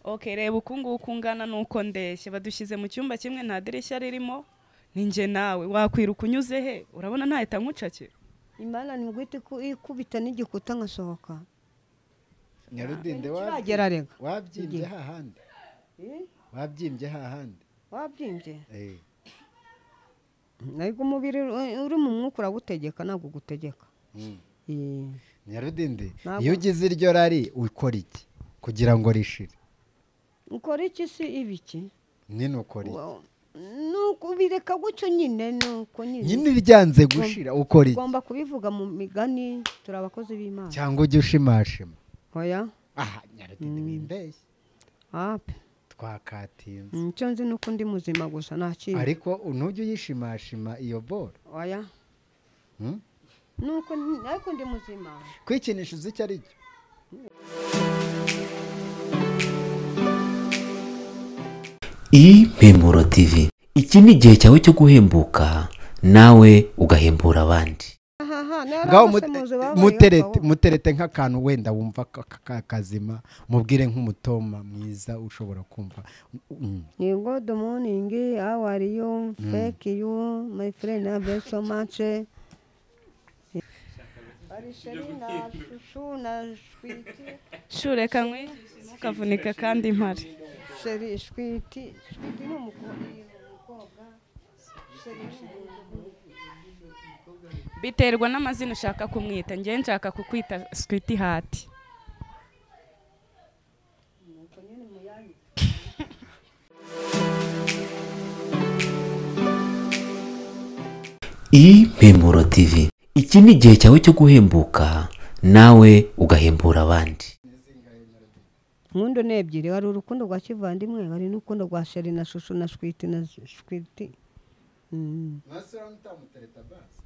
ok reba uku nguku ungana nuko ndeshya badushyize mu cyumba kimwe nta dirishya ririmo ni njye nawe wakwiruka unyuze he urabona ntahita nkucakira imana ni guhita iku- ikubita n'igikuta nkasohoka nyarudinde kiragera rega wabyimbye hahandi wabyimbye hahandi wabyimbye Eh, ariko umubiri uri- uri mu mwuka uragutegeka ntabwo ugutegeka mm. Eh, nyarudinde Ntabwo- iyo ugize iryo rari ukora iki kugira ngo rishire ukora iki si ibi iki nyine ukora iki Wa- ni uku- bireka gutyo nyine ni uko nyine nyine ryanze gushira ukora iki ugomba kubivuga mu migani turi abakozi b'imana cyangwa ujya ushimashima hoya aha nyarudinde wimbeshye ape twakatinze icyo nzi ni uko ndi muzima gusa nta kindi ariko ntujye uyishimashima iyo boro hoya mm? ni uko ndi- ariko ndi muzima kwikinisha uzi icyo ari cyo impemburo tv iki ni igihe cyawe cyo guhembuka nawe ugahembura abandi ahaha ngaho narabase muzu mute- babayeho muterete ukabona. muterete nk'akantu wenda wumva ka- ka- ka- kazima mubwire nk'umutoma mwiza ushobora kumva Mm. ni good morning how are you thank you my friend I love you so much Ari sheri na shushu na shwiti shureka nkwigishe ntukavunika kandi mpare sheri shwiti shwiti ni umukobwa umukobwa sheri ni umuntu. biterwa n'amazina ushaka kumwita njyewe nshaka kukwita skwiti hati impemburo tv iki ni igihe cyawe cyo guhembuka nawe ugahembura abandi inkundo ni ebyiri hari urukundo rwa kivandimwe hari n'urukundo rwa sheri na shushu na shwiti na shwiti Mm.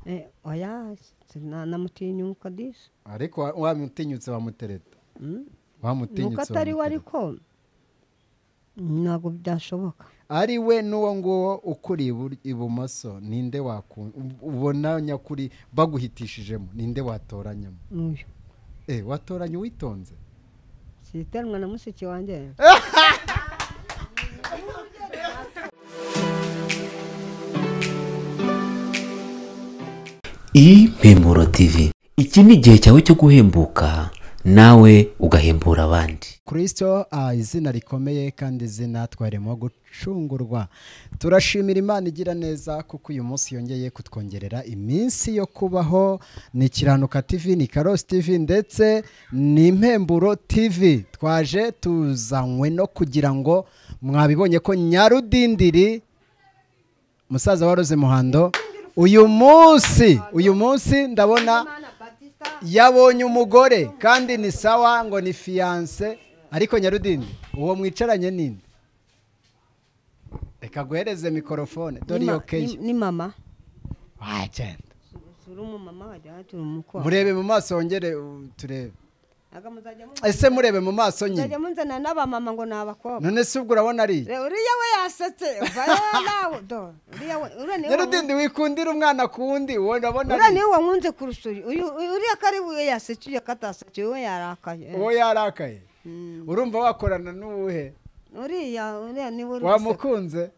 Eh, oya sina- namutinyuka disi ariko wa- wamutinyutse wamutereta Mm. nuko wamutinyutse atari we wamutereta. ariko ntabwo byashoboka ari we n'uwo nguwo ukuri ibur- ibumoso ninde waku- ubona nyakuri baguhitishijemo ninde watoranyamo n'uyu Eh, watoranya uwitonze siterwa na mushiki wanjye impemburo tv iki ni igihe cyawe cyo guhembuka nawe ugahembura abandi kirisito ah, izina rikomeye kandi izina twarimo gucungurwa turashimira imana igira neza kuko uyu munsi yongeye kutwongerera iminsi yo kubaho ni kiranuka tv ni karosi tv ndetse ni impemburo tv twaje tuzanywe no kugira ngo mwabibonye ko nyarudindiri musaza wa rose muhando uyu munsi uyu munsi ndabona yabonye umugore kandi ni sawa ngo ni fiyanse ariko nyarudindi uwo mwicaranye ninde reka guhereze mikorofone dore iyo keya ni mama wagenda turi umumama wajya turi umukobwa murebe mu maso wongere uh, turebe ntabwo muzajya mu- ese murebe mu maso muzajya nyine munzana n'abamama ngo ni abakobwa none se ubwo urabona ari iki? Re- uriya we yasetse umva rero nawe do uriya we uriya niwe nyarudindi wikundira umwana ku wundi wowe urabona uriya ari niwe wankunze kurusha uyu uyu- uriya ko ari we yasecuye katasecuye we yarakaye uwo yarakaye Mm. urumva wakorana n'uwuhe uriya uriya niwe uri guseka. wamukunze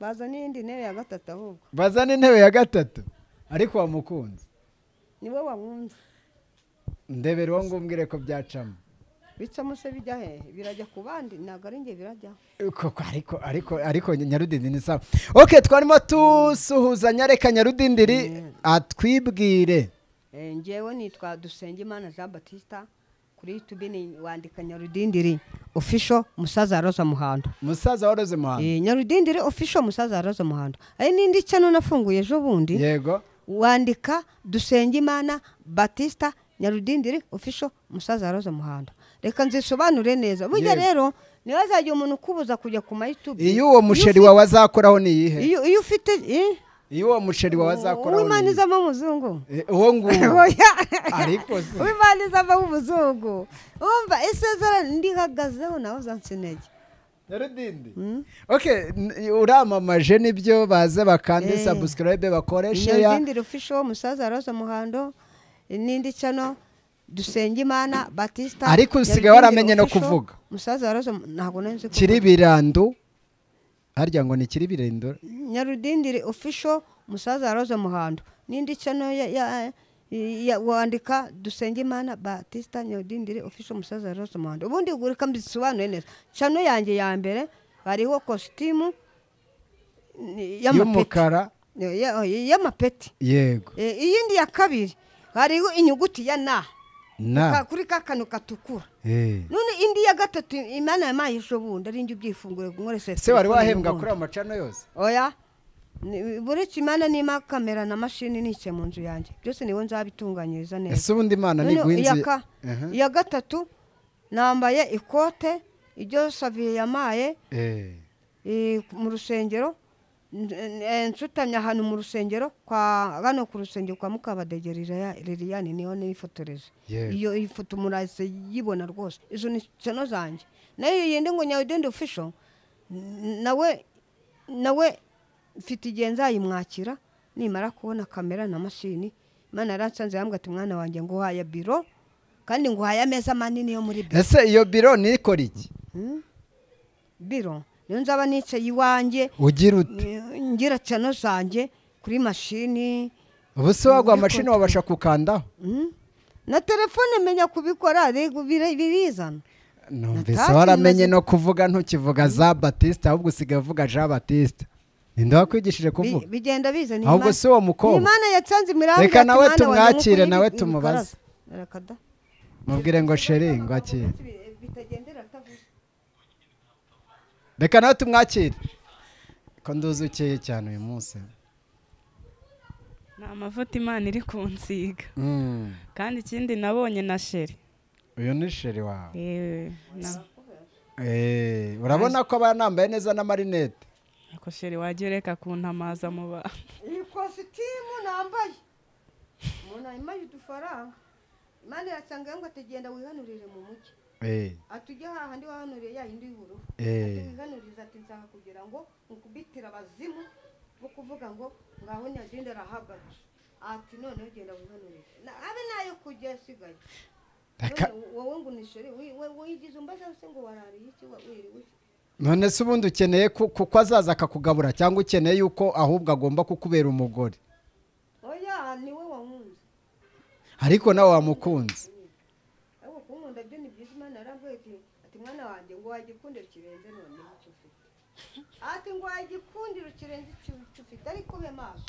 baza n'iyindi ntebe ya gatatu ahubwo bazana intebe ya gatatu ariko wamukunze niwe wankunze ndebere uwo ngumbwire ko byacamo bicamo se bijya hehe birajya ku bandi ntabwo ari njye birajyaho koko ariko ariko ariko nyarudindi ni sawa ok twarimo dusuhuzanya reka nyarudindiri atwibwire Eh, njyewe nitwa dusengimana jean batista kuri youtube ni wandika nyarudindiri official musaza roza muhando musaza waroze muhanga Eh, nyarudindiri official musaza roza muhando ari n'indi cyano nafunguye ejo bundi yego wandika dusengimana batista nyarudindiri official musaza roza muhando reka nzisobanure neza burya Yego. rero ntibazajya umuntu ukubuza kujya ku ma youtube iyo uwo musheri wawe azakoraho ni iyihe iyo iyo ufite eh, iyo uwo musheri wawe azakoraho uw'imana ni iyihe? izamo umuzungu Eh, uwo nguwo Oya. ariko se. uw'imana izamo umuzungu wumva isezerano ndihagazeho nawe uzansa intege nyarudindi ok n- uramamaje nibyo baze bakande Eh. sabusikarayibe bakoreshe ya nyarudindira ofisho musaza roza muhando n'indi cano dusenge imana batisita Ariko usigaye Nyarugenge waramenye no official, kuvuga. musaza warazo ntabwo nzi kuvuga. kiribirandu harya ngo ni kiribirendo nyarudindiri official musaza waroze muhando n'indi channel ya, ya, ya wandika dusenge imana batista nyarudindiri official musaza waroze muhando ubundi ugurika mbisobanuye neza channel yanjye ya mbere hariho kositimu y'amapeti y'umukara Ya- y'amapeti yego E, iyindi ya kabiri hariho inyuguti ya na Ka- na kuri ka kantu gatukura eh. none indi ya gatatu imana yampaye ejo bundi ari njye ubyifungure nkoresheje se wari telefone wahembwa n'ubundi. kuri ayo macano yose oya Ni- buretse imana n'ima kamera na mashini nishye mu nzu yanjye byose niwe nzabitunganyiriza neza ese ubundi imana Noneho niguha iya inzu ka- Aha. iya gatatu nambaye ikote iryo saviye yamaye Eh. eh, mu rusengero N- eh, nsutamye ahantu mu rusengero kwa hano ku rusengero kwa mukabadege Liliya- liliyani niho nifotoreze Yego. iyo iyi foto murahise yibona rwose izo ni sano zanjye nayo yindi ngo nyawudendi ofisho nawe nawe mfite igihe nzayimwakira nimara kubona kamera na mashini imana yaransanze yambwira ati mwana wanjye ngo uhaye biro kandi ngo uhaye ameza manini yo muri biro ese iyo biro nikora iki biro niyo nzaba nicaye iwanjye ugira ute ngira cyane zanjye kuri mashini ubu se wagwa Muri amashini control. wabasha kukandaho mm, na telefone menya kubikora ariko bire- birizana numvise Natazi waramenye maze- no kuvuga ntukivuga za batiste ahubwo usigaye uvuga jean batiste ninde wakwigishije Bi- kuvuga bigenda biza ni ahubwo Imana- si uwo mukobwa. ni Imana yatanze imirambi Reka ati, nawe "Mwana wanjye tumwakire, mukure ibi- nawe ibi tumubaze." bikaraza." Reka da. mubwire ngo sheri ngo akire Bitagendera atavuze. reka nawe tumwakire ko nduzi ukeye cyane uyu munsi ni amavuta imana iri kunsiga Mm. kandi ikindi nabonye na sheri uyu ni sheri wawe yewe na- Eh, urabona ko aba nambaye neza n'amarinete ako sheri wajya ureka kuntamaza mu bantu iyi kositimu nambaye umuntu ayimaye udufaranga imana irasanga ngo atagenda wihanurire mu mugi Eh, ati ujye hahandi wahanuriye ya yindi y'ubururu eh. wihanuriza ati nshaka kugira ngo mukubitire abazimu bo kuvuga ngo ngaho nyagende arahagarara ati noneho genda wihanurire Na- abe nayo kujya asigaye Reka- None wowe ngo unishore wi- we- wigize umbaza se ngo warariye iki wa- wiriwe iki? none se ubundi ukeneye ku- kuko azaza akakugabura cyangwa ukeneye yuko ahubwo agomba kukubera umugore oya ni we wahunze ariko nawe wamukunze ariko kumunda byo ni byiza imana yarambwiye ati ati mwana wanjye ngo wagikundira ikirenze none icyo ufite ati ngo wagikundira ikirenze icyo ufite ariko ube maso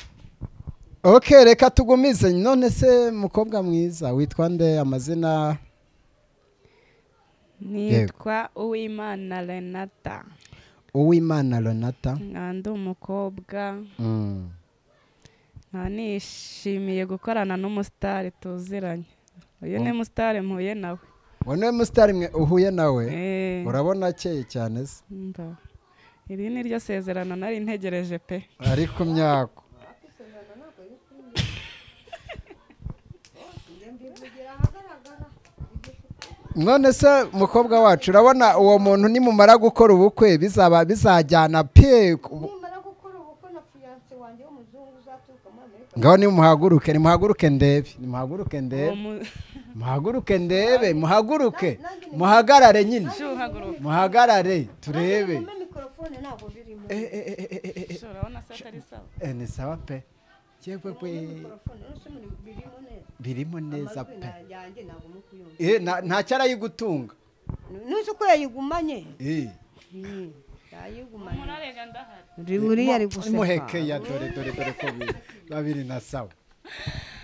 ok reka tugumize none se mukobwa mwiza witwa nde amazina nitwa uwimana renata uwimana Renata nkaba ndi umukobwa Mm. nkaba nishimiye gukorana n'umusitari tuziranye uyu ni musitari mpuye nawe uwo niwe musitari mwe uhuye nawe Eh, urabona akeye cyane se mba. iri ni ryo sezerano nari ntegereje pe ari ku myako none se mukobwa wacu urabona uwo muntu nimumara gukora ubukwe bizaba bizajyana pe ku- nimara gukora ubukwe na fiyanse wanjye w'umuzungu uzaturuka muri amerika ngaho nimuhaguruke nimuhaguruke ndebe nimuhaguruke uwo ndebe mu- muhaguruke ndebe muhaguruke muhagarare nyine Cyuhaguruka. muhagarare turebe Nanjye mikorofone ntabwo birimo Eh, eh, eh, eh, eh, eh, Shora, urabona se atari sawa eh, ni sawa pe yewe pe mikorofone nose muri birimo neza birimo neza amajwi pe na- yanjye ntabwo mukuyumva Eh, nta- ntacyo arayigutunga nuzi ko yayigumanye Eh. Mm, yayigumanye murarega ndahari buriya ari guseka muheke ya dore dore dore ko biri- biba biri na sawa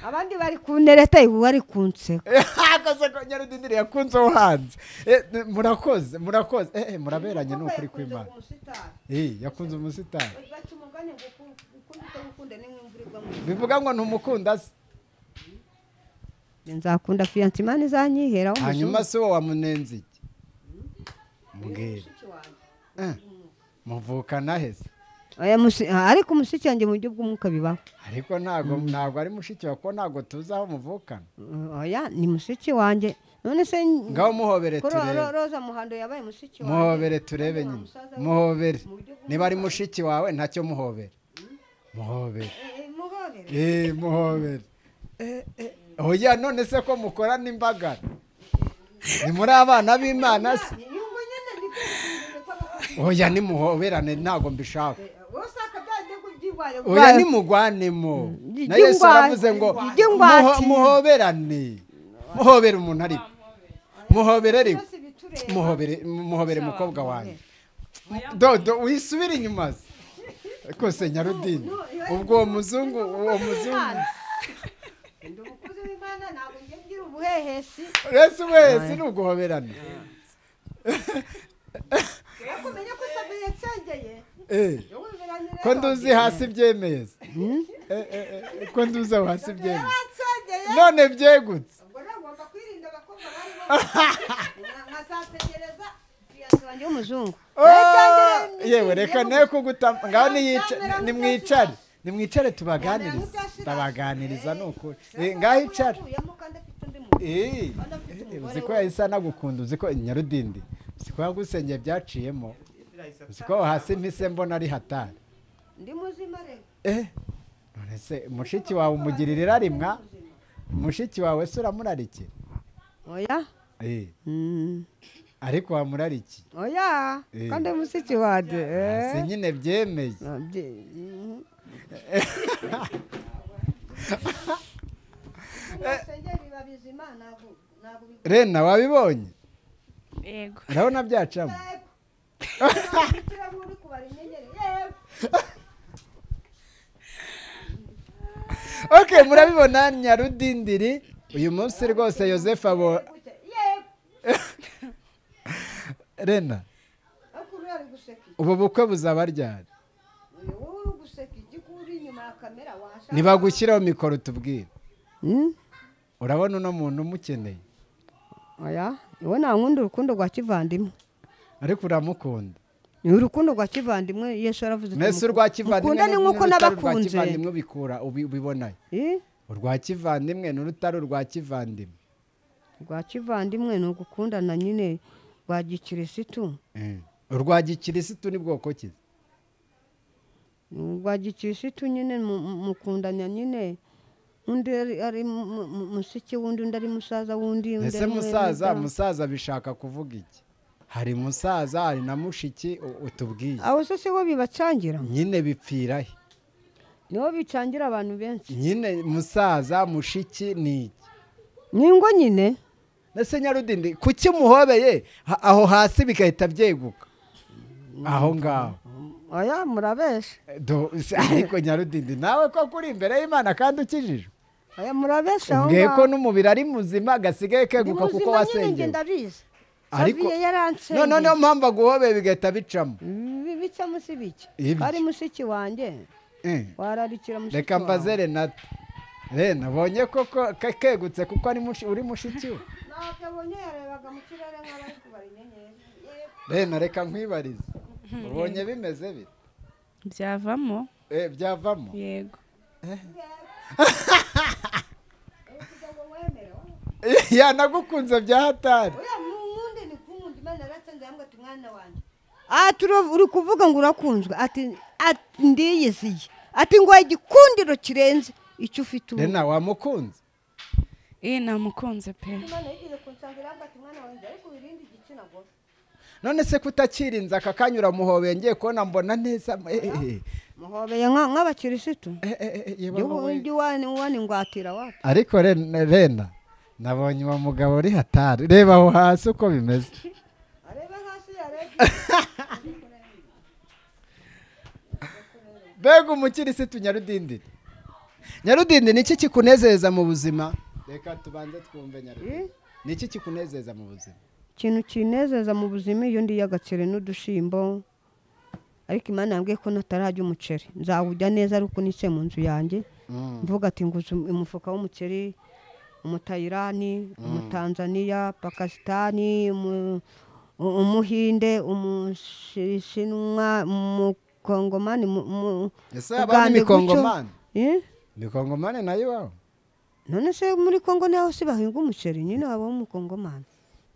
abandi bari kunereta ubu ari kunseka akaze ko nyarudindiri yakunze wo hanze Eh, n- murakoze murakoze Eh, eh, muraberanye ni ukuri kw'imana Eh, yakunze umusitari baca umugani ngo uku- ukunda utagukunda n'imwumvura igwa mu bivuga ngo ntumukunda se nzakunda fiyanse imana izanyiheraho hanyuma se uwo wamunenze iki mbwira Eh, muvukana hese ariko umushiki wanjye mu buryo bw'umwuka bibaho ariko ntago ntago ari mushiki wawe kuko ntago tuzi aho muvukana oya ni mushiki wanjye none se ngaho muhobere ko Ro- Ro- turebe roza muhando yabaye mushiki muhobere turebe nyine musaza we- muhobere mu buryo bw'umwuka. niba ari mushiki wawe ntacyo muhobere muhobere Eh, eh, muhobere Eh, muhobere oya none se ko mukora n'imbaga ni muri abana b'imana se inyungu nyine ni oya nimuhoberane ntabwo mbishaka usanga byagiye byirwanya oya nimugwanemo Ijya na yesu ingwate, aravuze ngo ijya ingwate. muho- muhoberane muhobere umuntu ari muhobere ari byose bitureba muhobere muhobere mukobwa wanjye dodo wisubire inyuma se rwose nyarudini ubwo uwo muzungu uwo muzungu ndi umukozi w'imana ntabwo njya ngira ubuhehesi resi wese ni uguhoberana ariko umenya ko usamiye nsengeye Eh, wowe biranira ko nduzi hasi byemeza Eh, eh, eh, ko nduzi aho hasi byemeza none byegutse ubwo nagomba kwirinda abakobwa bari bambaye nkazategereza fiyanse wanjye w'umuzungu Oh! yewe reka ne kuguta ngaho niyica- nimwicare nimwicare tubaganirize tabaganiriza ni ukuri Eh, ngaho icare Uyamo kandi afite undi mugore. Eh, eh, uzi ko yahise anagukunda uzi ko nyarudindi uzi ko yagusengeye byaciyemo uzi ko aho hasi mpise mbona ari hatari ndi muzima rero eh none se mushiki wawe umugirira irarimwa mushiki wawe se uramurarikira oya eh ariko wamurariki oya Eh. kandi musiki wade eh. si nyine byemeye Ah, bye- mhm. rena wabibonye yego urabona byacamo okay murabibona nyarudindiri uyu munsi rwose yosefu abo rena ubu bukwe buzaba ryari ntibagushyiraho mikoro tubwire Mm? urabona uno muntu umukeneye oya iwe ntankunda urukundo rwa kivandimwe ariko uramukunda ni urukundo rwa kivandimwe yesu yaravuze ati, mbese "Muku- urwa kivandimwe mukundane nk'uko n'urutari urwa nabakunze kivandimwe bikura ubi- ubibonayo Eh? urwa kivandimwe n'urutari urwa kivandimwe rwa kivandimwe ni ugukundana nyine rwa gikirisitu Mm. urwa gikirisitu ni bwoko ki rwa gikirisitu nyine mu- mu- mukundanya nyine undi ari- ari mu- mu- mu- musiki wundi undi ari musaza wundi undi ese ari mwene musaza data. musaza bishaka kuvuga iki hari musaza hari na mushiki u- utubwiye abo se si bo bibacangira nyine bipfira he nibo bicangira abantu benshi nyine musaza mushiki ni iki ni ingo nyine ndetse nyarudindi kuki muhobeye Ha- aho hasi bigahita byeguka aho ngaho oya murabesha Do- se- ariko nyarudindi nawe ko kuri imbere y'imana kandi ukijijwe oya murabesha aho ubwiye ko ngaho. n'umubiri ari muzima gasigaye Ndi keguka kuko muzima nyine njye wasengeye ndabizi ariko Xavier yaransengeye. none niyo mpamvu aguhobeye bigahita bicamo Bi- bica munsi bike Ibiki. ari musiki wanjye Eh. wararikira musiki reka wawe. mbaze renata rena abonye koko ke- kegutse kuko ari mushi- uri mushiki we ntabwo abonye yarebaga mu kirere nk'abari kubara inyenyeri Yego. rena reka nkwibarize ubonye bimeze bite byavamo Eh, byavamo yego yanagukunze bya hatari Ah, turo- uri kuvuga ngo urakunzwe ati ati ndiyiziye ati ngo igikundiro kirenze icyo ufite ubu rena wamukunze iyi namukunze pe none se kutakirinze aka kanya uramuhobeye ngiye kubona mbona neza Eh, eh, eh. muhobeye nka- nk'abakirisitu Eh, eh, eh, yewe wamuhoye. ujya uwani ngwatira wapi ariko Ren- rena nabonye uwo mugabo uri hatari reba aho hasi uko bimeze arebe hasi yarebe mbega umukirisitu nyarudindiri nyarudindi ni iki kikunezeza mu buzima reka tubanze twumve nyarudindi ni iki kikunezeza mu buzima ikintu kinezeza mu buzima iyo ndiye agaceri n'udushimbo ariko imana yambwiye ko natarajya umuceri nzawujya neza ariko unitse mu nzu yanjye mvuga ati nguze um- umufuka w'umuceri umutayirani umutanzaniya pakisitani umu- u- umuhinde umushinwa umukongomani mu- mu- ese mu haba Uganda gutyo. n'imikongomani Eh? mikongomani nayo ibaho none se muri kongo niho se bahinga umuceri nyine habaho umukongomani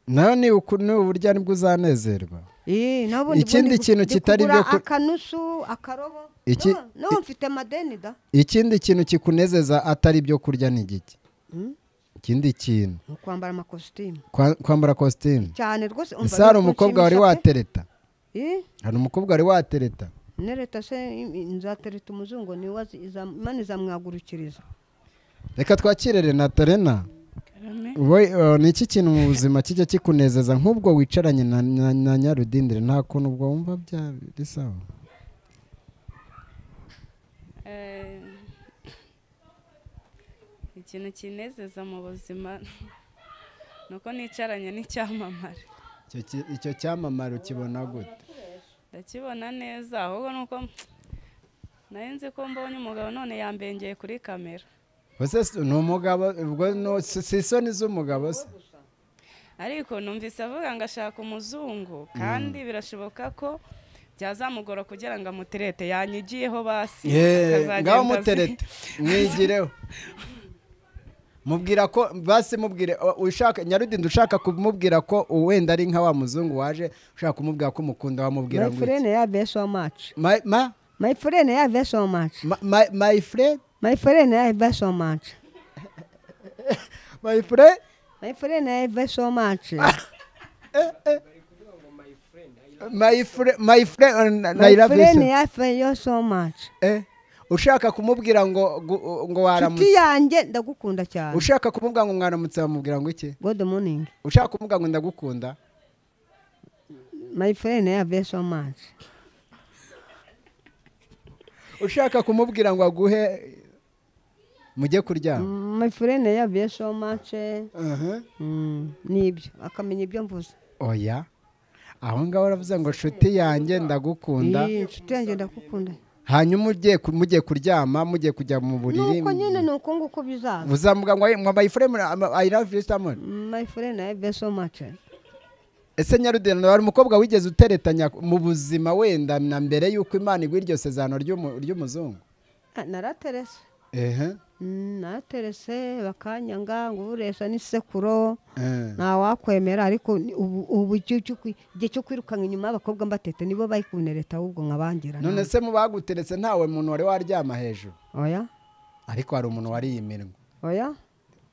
nayo ni uku- ni uburyo nibwo uzanezerwa Eh, n'ubundi Ikindi bundi kintu ndi kitari kugura ibyo ku- akanusu akarobo Iki- No, no mfite amadeni da ikindi kintu kikunezeza atari ibyo kurya ni igiki ikindi kintu ni ukwambara amakositimu Kwa- kwambara kositimu cyane rwose ese hari umukobwa wari biranshimisha pe. watereta Eh, hari umukobwa wari watereta nereta se nzatereta umuzungu niwe azi- iza- imana izamwagurukiriza reka twakire renata rena karame Wowe, eh, ni iki kintu mu buzima kijya kikunezeza nk'ubwo wicaranye na- na na nyarudindire nta kuntu ubwo wumva bya- biri sawa Eh, ikintu kinezeza mu buzima ni uko nicaranye n'icyamamare Icyo ki- icyo cyamamare ukibona gute ndakibona neza ahubwo ni uko nari nzi ko mbonye umugabo none yambengeye kuri kamera ese si- ni umugabo ubwo no- si si isoni z'umugabo se ariko numvise avuga ngo ashaka umuzungu kandi birashoboka ko byazamugora kugira ngo amuterete yanyigiyeho basi Yeee, akazagenda ngaho azi- muterete mwigireho mubwira ko basi mubwire o- ushaka nyarudindi ushaka kumubwira ko wenda ari nka wa muzungu waje ushaka kumubwira ko umukunda wamubwira ngo iki? mayifurene yavuye so maci My- ma- mayifurene yavuye so maci ma- my- my friend mayifurene yavuye so maci my friend mayifurene yavuye so maci my friend my friend and I love you so- mayifurene yavuye so maci Eh, ushaka kumubwira ngo gu- ngo inshuti waramutse yanjye ndagukunda cyane ushaka kumubwira ngo mwaramutse bamubwira ngo iki god morning ushaka kumubwira ngo ndagukunda mayifurene yavuye so maci ushaka kumubwira ngo aguhe mujye kuryama mayifurene yavuye so maci Aha. nibyo akamenya ibyo mvuze oya aho ngaho baravuze ngo nshuti yanjye ndagukunda Iyi inshuti yanjye ndakukunda hanyuma ugiye ku- mugiye kuryama mugiye kujya mu buriri nuko nyine ni uko nguko bizaza uzamuga ngo "Hey, mwa bayifuremu i love you so much." mayifurene yavuye so maci ese nyarudenda hari umukobwa wigeze uteretanya mu buzima wenda na mbere y'uko imana igwa iryo sezerano ry'umu- ry'umuzungu naraterese ehe Mm, naraterese bakanyanga ngo uburesha n'isekuro Eh. nta wakwemera ariko ni- ubu ubu icyo cyo kwi- igihe cyo kwirukanka inyuma y'abakobwa mbatete nibo bari kunereta ahubwo nkabangira none se mu baguteretse ntawe muntu wari waryama hejuru oya ariko hari umuntu wariye iminwa oya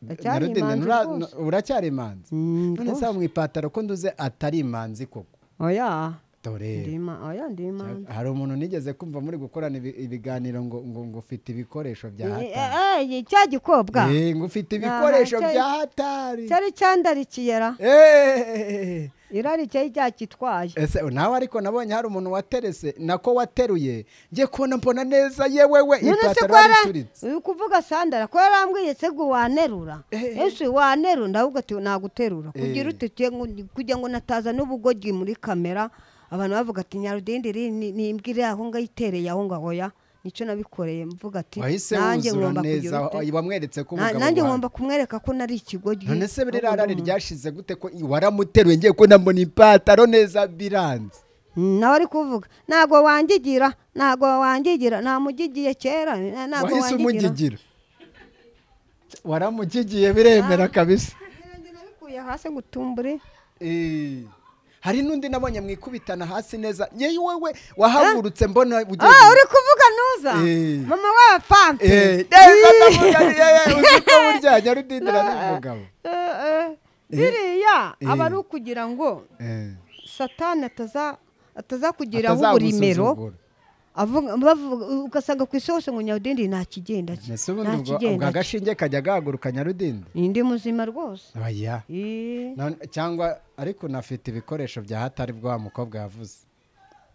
ndacyari Nyarudende, imanzi ntura- rwose uracyari imanzi Mm, none se rwose. mu ipataro ko nduze atari imanzi koko oya dore ndi ima- oya ndi imanzi hari umuntu nigeze kumva muri gukorana ibi- ibiganiro ngo ngo ngo ufite ibikoresho bya Eh, hatari eh, eh, cya gikobwa Eh, ngo ufite ibikoresho Aha, cya- bya hatari cyari cyandarikiye ra Eh, irarikiye ryakitwaye ese nawe ariko nabonye hari umuntu waterese nako wateruye njye kubona mbona neza yewewe none se ipataro ko yari yara- ituritse uri kuvuga sandara ko yarambwiye se ngo wanerura ese wanerura ndavuga ati naguterura kugira ute tuye ngo- kugira ngo nataza n'ubugogi muri kamera abantu bavuga ati nyarudindiri ni- ni imbwa iri aho ngaho itereye aho ngaho ya nicyo nabikoreye mvuga ati wahise nanjye wuzura ngomba neza kugira ute wamweretse ko Na- umugabo nanjye wawe. ngomba kumwereka ko nari ikigogi none se ahubwo biriya rari ndumva. ryashize gute ko i- waramuteruye ngiye kubona mbona ipataro neza biranze Mm, nawe ari kuvuga ntago wangigira ntago wangigira namugigiye kera ntago wangigira wahise umugigira waramugigiye biremera kabisa Ibirenge nabikuye hasi gutumbure Eh, hari n'undi nabonye mwikubitana hasi neza yewe wowe wahagurutse mbona ugiye Ah, uri kuvuga nuza Eh. mama wa pampe Eh, neza ndavuga ni- eh, eh, uzi ko burya nyarudindira ni umugabo ziriya Eh. aba ari ukugira ngo Eh, satani ataza atazakugiraho atazagusuzugura. uburimero avuga- bavuga- ugasanga ku isi hose ngo nyawudindi nta kigenda ki- mbese ubundi nta ubwo ubwo kigenda ki. agashinge kajya gahaguruka nyarudindi ni ndi muzima rwose oya Eh, None- cyangwa ariko unafite ibikoresho bya hatari bwa mukobwa yavuze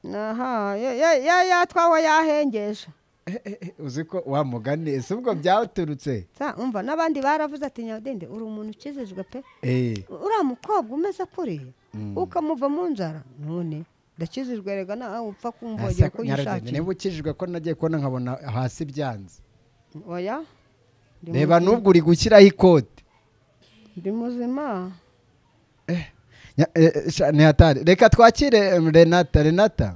aha ya- ya- ya- yatwawe yahengesha Eh, eh, eh, uzi ko wamugani ese ubwo byaturutse Sa, umva n'abandi baravuze ati nyawudindi uri umuntu ukijijwe pe Eh, uriya mukobwa umeze kuriya ukamuva mu nzara none ndakizijwe rega nawe upfa kumva wagira asa- ko Nyarudindi, yishakira niba ukijijwe ko nagiye kubona nkabona hasi byanze oya ndi reba muzima. n'ubwo uri gushyiraho ikote ndi muzima Nya- eh, eh, sha- ni hatari reka twakire em, renata renata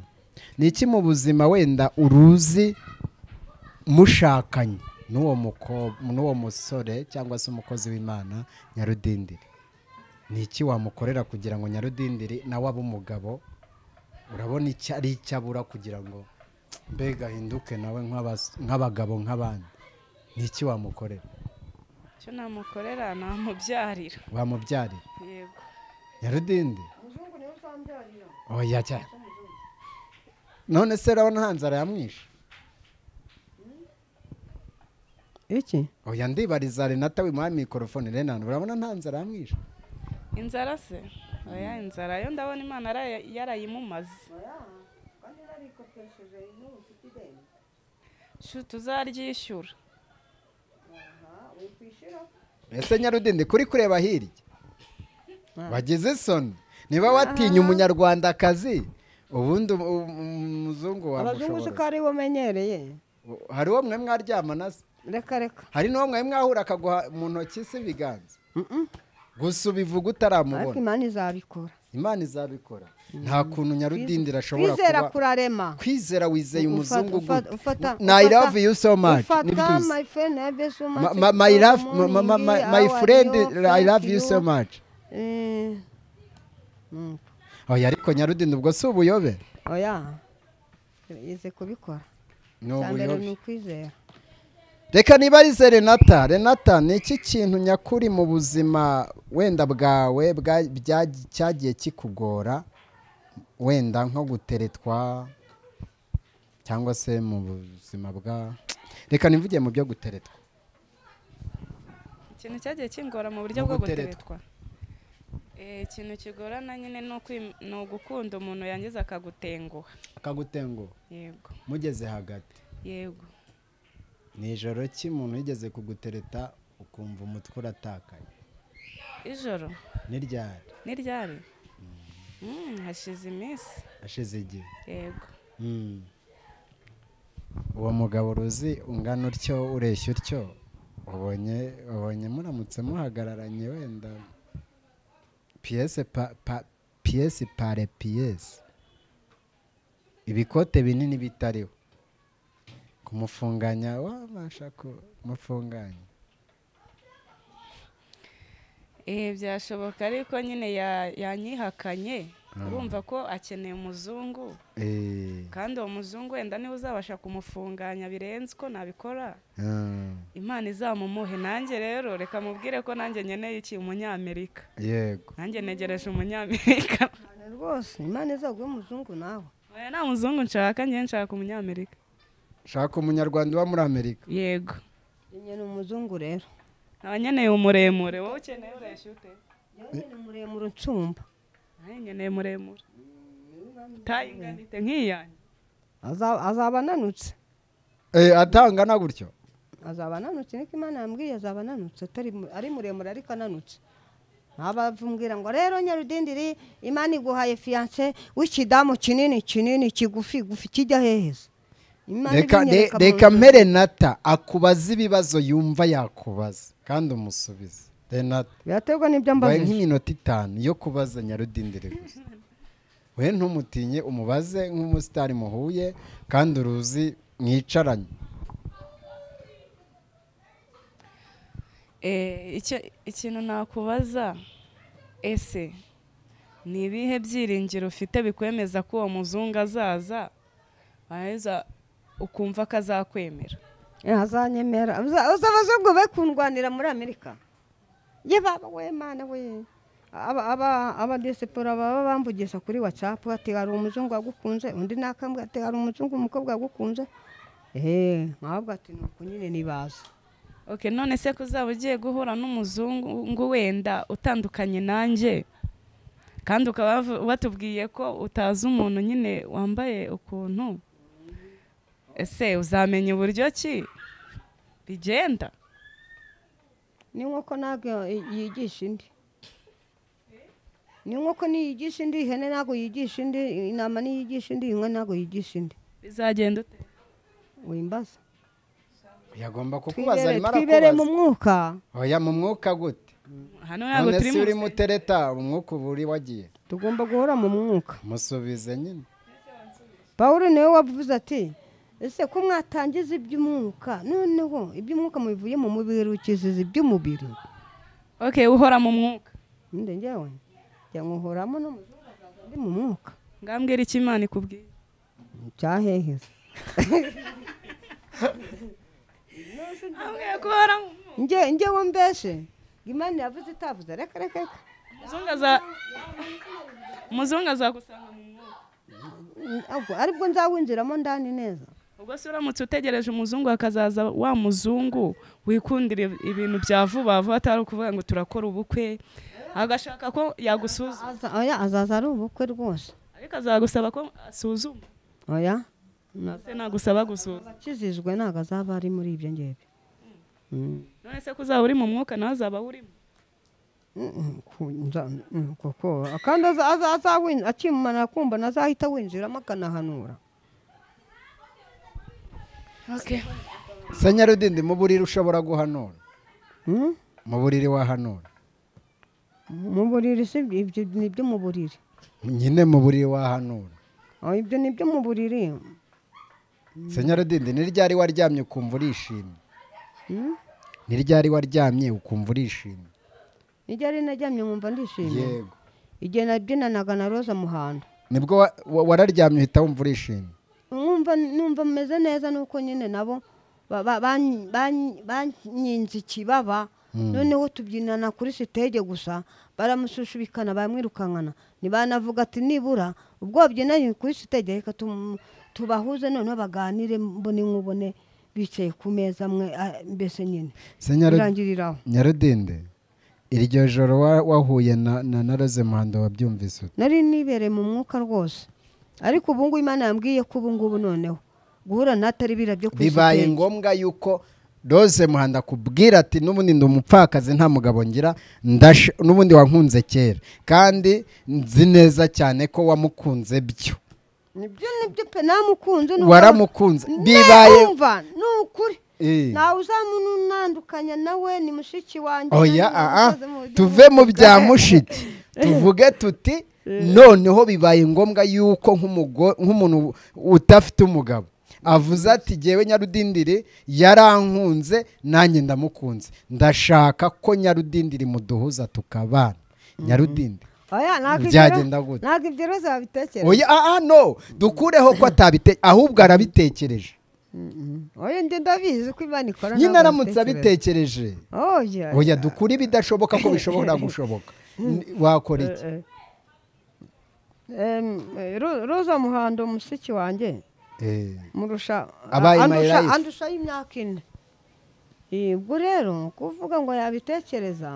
ni iki mu buzima wenda uruzi mushakanye n'uwo muko- n'uwo musore cyangwa se umukozi w'imana nyarudindiri ni iki wamukorera kugira ngo nyarudindiri nawe abe umugabo urabona icyo ari icyo abura kugira ngo mbega ahinduke nawe nk'abas- nk'abagabo nk'abandi ni iki wamukorera icyo namukorera namubyarira wamubyarira yego nyarudindi umuzungu niwe uzambyarira oya cyane none se urabona nta nzara yamwishe iki oya ndibariza renata wimuha mikorofone renana urabona nta nzara yamwishe inzara se oya inzara yo ndabona imana yarayi- yarayimumaze kandi narikopesheje n'ubu ufite ideni Shu, tuzaryishyura wikwishyura ese nyarudindi kuri kureba hirya wagize isoni niba watinya umunyarwandakazi ubundi um- um- umuzungu abazungu wamushobora uzi ko ariwe umenyereye hari uwo mwe mwaryamana se reka reka hari n'uwo mwe mwahura akaguha mu ntoki se ibiganza Mm-mm. gusa ubivuga ariko utaramubona imana izabikora imana izabikora nta kuntu nyarudindira ashobora kwizera kuba kurarema kwizera wizeye Ufata- umuzungu ufata- gute ufata- na i ufata- love you so much ufata nibyo my friend I love you so much uzi my love Good my- my- my- morning, my how are friend you? i Thank love you so much Eh, mm, oya ariko nyarudindi ubwo si ubuyobe oya ize kubikora ni cya mbere ni ubuyobe ukwizera reka nibarize renata renata ni iki kintu nyakuri mu buzima wenda bwawe bwa- bya- cyagiye kikugora wenda nko guteretwa cyangwa se mu buzima bwa reka nivuge mu byo guteretwa ikintu cyagiye kingora mu buryo Mu bwo guteretwa. guteretwa Eh, ikintu kigorana nyine ni ukwi- ni ugukunda umuntu yangiza akagutenguha akagutengo yego mugeze hagati yego ni ijoro ki umuntu yigeze kugutereta ukumva umutwe uratakaye ijoro n'iryari ni ryari Mm, hashize iminsi ashize igihe yego Mm. uwo mugabo uruzi ungana utyo ureshya utyo ubonye ubonye muramutse muhagararanye wenda piyese pa- pa- piyese pare piyese ibikote binini bitariho kumufunganya wabasha kumufunganya Eh, byashoboka ariko nyine ya- yanyihakanye urumva ko akeneye umuzungu Eh, kandi uwo muzungu wenda niwe uzabasha kumufunganya birenze uko nabikora ah, imana izamumuhe nanjye rero reka mubwire ko nanjye nkeneye iki umunyamerika yego nanjye negereje umunyamerika cyane rwose imana izaguhe umuzungu nawe oya nta muzungu nshaka njye nshaka umunyamerika shaka umunyarwanda uba muri amerika yego nyine ni umuzungu rero nkaba nkeneye umuremure wowe ukeneye ureshya ute yewe ni muremure unsumba nanjye nkeneye muremure utayinganite nk'iyanjye Aza- azaba ananutse Eh, atangana gutyo azaba ananutse niko imana yambwiye azaba ananutse atari mu- ari muremure ariko ananutse ntabavumvira ngo rero nyarudindiri imana iguhaye fiyanse w'ikidamu kinini kinini kigufi gufi kijya heheza Imana reka re- ibinyereka mu reka nzu. mpe renata akubaze ibibazo yumva yakubaza kandi umusubize renata biraterwa n'ibyo wabaye mbajije nk'iminota itanu yo kubaza nyarudindire gusa we ntumutinye umubaze nk'umusitari muhuye kandi uruzi mwicaranye Eh, icyo- ikintu nakubaza ese ni ibihe byiringiro ufite bikwemeza ko uwo muzungu azaza waheza ukumva ko azakwemera Eh, azanyemera Uza- uza abazungu be kundwanira muri amerika ye baba we mana we aba aba abadisipura baba bamvugiza kuri watsapu ati hari umuzungu wagukunze undi nakambwe ati hari umuzungu umukobwa wagukunze ehe ntabwo ati ni uku nyine nibaza ok none se ko uzaba ugiye guhura n'umuzungu wenda utandukanye nanjye kandi ukaba bavu- batubwiye ko utazi umuntu nyine wambaye ukuntu ese uzamenya uburyo ki bigenda ni nk'uko ntabwo yigisha indi ni nk'uko niyigisha indi ihene ntabwo yigisha indi intama niyigisha indi inka ntabwo yigisha indi bizagenda ute wimbaza yagomba kukubaza twibere arimo twibere mu arakubaza mwuka oya mu mwuka gute hano ntabwo none turi se mu uri mutereta umwuka uba uri wagiye tugomba guhora mu mwuka musubize nyine pawulo niwe wavuze ati ese ko mwatangiza iby'umwuka noneho iby'umwuka mubivuyemo mubirukiziza iby'umubiri ok uhora mu mwuka nde njyewe njya nkuhoramo n'umuzungu azaza ndi mu mwuka ngambwira icyo imana ikubwiye cyaheheza ambwira ko uhora mu mwuka nge ngewe mbese imana yavuze itavuze reka reka reka Muzungu aza- umuzungu azagusanga mu mwuka Ubwo aribwo nzawinjiramo ndani neza ubwo se uramutse utegereje umuzungu hakazaza wa muzungu wikundira ibintu bya vuba vuba atari ukuvuga ngo turakora ubukwe agashaka ko yagusuzuma Aza- oya azaza ari ubukwe rwose ariko azagusaba ko asuzuma oya se nagusaba gusuzuma akizijwe ntabwo azaba ari muri ibyo ngibyo Mm. none se ko uzaba uri mu mwuka nawe azaba awurimo Mm, ku- nza- mm, koko kandi aza- aza- azawin- akimara kumbona azahita winjiramo akanahanura senyarudindi mu buriri ushobora guhanura Mm? mu buriri wahanura mu buriri si ibyo- ibyo ni ibyo mu buriri nyine mu buriri wahanura Oh, ibyo ni ibyo mu buriri senyarudindi ni ryari waryamye ukumva urishimye Mm? ni ryari waryamye ukumva urishimye igihe ari najyamye nkumva ndishimye yego igihe nabyinanaga na roza muhando nibwo wa- wa- wararyamye uhita wumva urishimye numva numva meze neza nuko nyine nabo ba- ba- ban- ban- banyinze ikibaba noneho tubyinana kuri sitege gusa baramusushubikana bamwirukankana ntibanavuga ati nibura ubwo babyinanye kuri sitege reka tum- tubahuze noneho baganire mbone nkubone bicaye ku meza amwe ah, mbese nyine senyarudindi birangirira aho nyarudinde iryo joro wa- wahuye na na na rose muhando wabyumvise ute? nari nibereye mu mwuka rwose ariko ubu ngubu imana yambwiye ko ubu ngubu noneho guhura natari bira byo kuri bibaye sitege ngombwa yuko rose muhanda akubwira ati n'ubundi ndi umupfakazi nta mugabo ngira ndasha- n'ubundi wankunze kera kandi nzi neza cyane ko wamukunze byo nibyo nibyo pe namukunze n'ubu- waramukunze bibaye bibaye ni ukuri Eh. ntawe uzamunandukanya nawe ni mushiki wanjye nanjye oya aa namukoze mu buryo tuve mu bw'umwuga. bya mushiki tuvuge tuti noneho bibaye ngombwa yuko nk'umugo- nk'umuntu udafite umugabo avuze ati jyewe nyarudindiri yarankunze nanjye ndamukunze ndashaka ko nyarudindiri muduhuza tukabana nyarudindiri oya ntabwo ibyo- byagenda gute? ntabwo ibyo rero zabitekereza oya aa no dukureho ko atabite ahubwo arabitekereje oya njye ndabizi ko imana ikora nyine ntabwo aramutse babitekereza. abitekereje oya oya dukure ibidashoboka ko bishobora gushoboka Ni- wakora iki Eh, eh. Em, eh, Ro- roza muhando mushiki wanjye Eh. murusha Abaye my andusha life. andushaho imyaka ine Eh, ubwo rero kuvuga ngo yabitekereza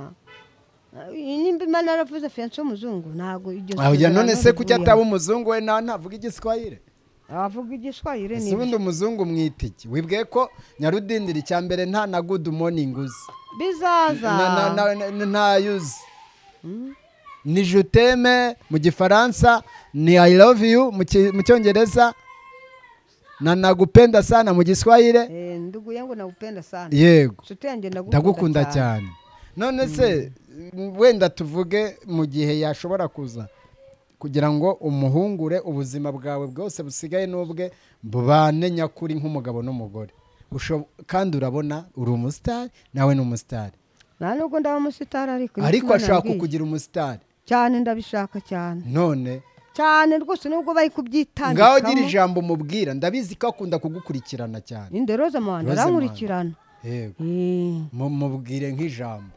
eh, nimba imana yaravuze fiyanse w'umuzungu ntabwo iryo oya sezerano none se kujya rivuyeho. ataba umuzungu we nta ntavuga igiswahire avuga igiswahire ese ni ubundi umuzungu mwita iki wibwiye ko nyarudindiri icya mbere nta na good morning uzi bizaza Na- na- na- na- ntayo uzi ni juteme mu gifaransa ni i love you mu ki- mu cyongereza na nagupenda sana mu giswahire Eh, nduguye ngo nagupenda sana yego nshuti yanjye ndagukunda cyane none se wenda tuvuge mu gihe yashobora kuza kugira ngo umuhungure ubuzima bwawe bwose busigaye n'ubwe bubane nyakuri nk'umugabo n'umugore Usho- kandi urabona uri umusitari nawe ni umusitari nta nubwo ndaba umusitari ariko niko ariko Imana ashaka yambwiye. kukugira umusitari cyane ndabishaka cyane none cyane rwose nubwo bari ngaho gira kubyitambikamo ijambo mubwira ndabizi ko akunda kugukurikirana cyane inde roza muhanda Roza arankurikirana yego Eh, Mu- mubwire nk'ijambo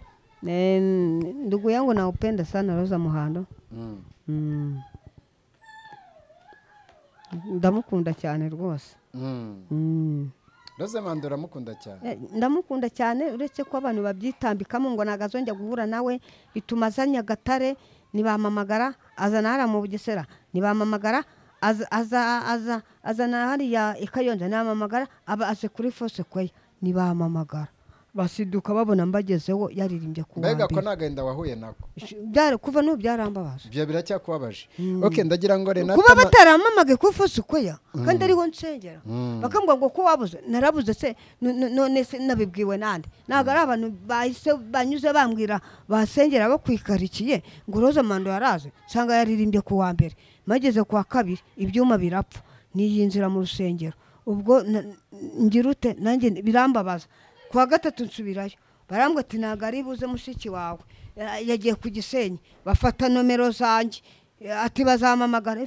eh, ndugu yangu nakupenda sana roza muhando Mm. ndamukunda cyane rwose Mm. roze manda uramukunda cyane Eh, ndamukunda cyane uretse ko abantu babyitambikamo ngo ntabwo azongera guhura nawe bituma aza nyagatare ntibamamagara azana hariya mu bugesera ntibamamagara aza aza- aza- azana hariya i kayonza ntibamamagara aba aje kuri fose kweya ntibamamagara basiduka babona mbagezeho yaririmbye ku wa mbega ko mbere nta gahinda wahuye nako Sh- byara- kuva n'ubu byarambabaje ibyo biracyakubabaje oke ndagira ngo renata kuba ma- bataramamagaye kuri fose kweya kandi ariho nsengera bakavuga ngo ko wabuze narabuze se no- no- none se nabibwiwe nande ntabwo ari abantu bahise banyuze bambwira basengera bakwikarikiye ngo roza mando yaraze nsanga yaririmbye ku wa mbere mageze ku wa kabiri ibyuma birapfa niyinjira mu rusengero ubwo na- ngira ute nanjye birambabaza ku wa gatatu nsubirayo barambwira ati ntabwo ari buze mushiki wawe Ya- yagiye ku gisenyi bafata nomero zanjye ati bazamamagara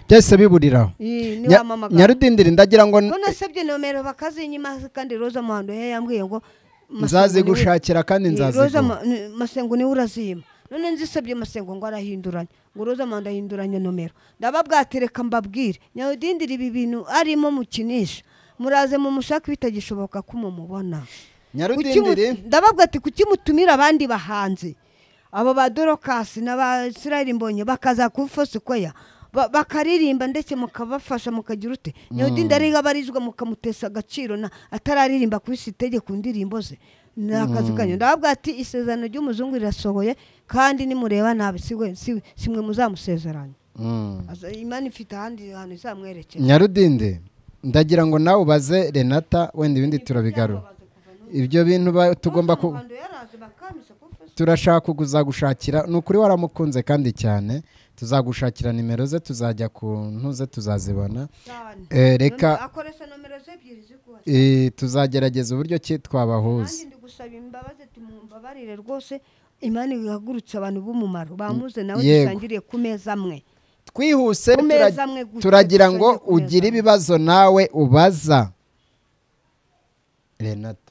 byahise biburiraho Ih, Nya- niwamamagara nyarudindiri ndagira ngo ko nasabye nomero bakazinyima kandi roza muhando ye yambwiye ngo nzaze gushakira kandi nzaziguha masengo niwe urazima none nzisabye masengo ngo arahinduranye ngo roza manda ahinduranye nomero ndababwatereka mbabwire nyawudindira ibi bintu arimo mukinisha muraze mumushake bitagishoboka ko mumubona nyarudindiri Kukimu- ndababwa ati kuki mutumira abandi bahanzi abo ba dorokasi n'abasirayeli mbonye bakaza ku fosikweya bakaririmba ndetse mukabafasha mukagira ute nyawudindi ariho abarizwa mukamutesa agaciro na atararirimba kuri sitege ku ndirimbo ze ni akazi kanyu ndababwa ati isezerano ry'umuzungu rirasohoye kandi nimureba nabi si we- si- si mwe muzamusezeranya Mm. Aza- imana ifite ahandi hantu izamwerekera nyarudindi ndagira ngo nawe ubaze renata wenda ibindi turabigarura ibyo bintu ba- tugomba ku Abantu yaraje bakamisa kuri Facebook. turashaka kuzagushakira ni ukuri waramukunze kandi cyane tuzagushakira nimero ze tuzajya ku ntuze tuzazibona cyane Eh, reka akoresha nomero ze ebyiri zikuwe eh, tuzagerageza uburyo ki twabahuza nanjye ndi gusaba imbabazi ati mumbabarire rwose imana ihagurutse abantu b'umumaro bamuze nawe Yego. dusangiriye ku meza amwe twihuse Ku tura- meza amwe gusa, turagira ngo dusonge ku meza ugire amwe. ibibazo nawe ubaza renata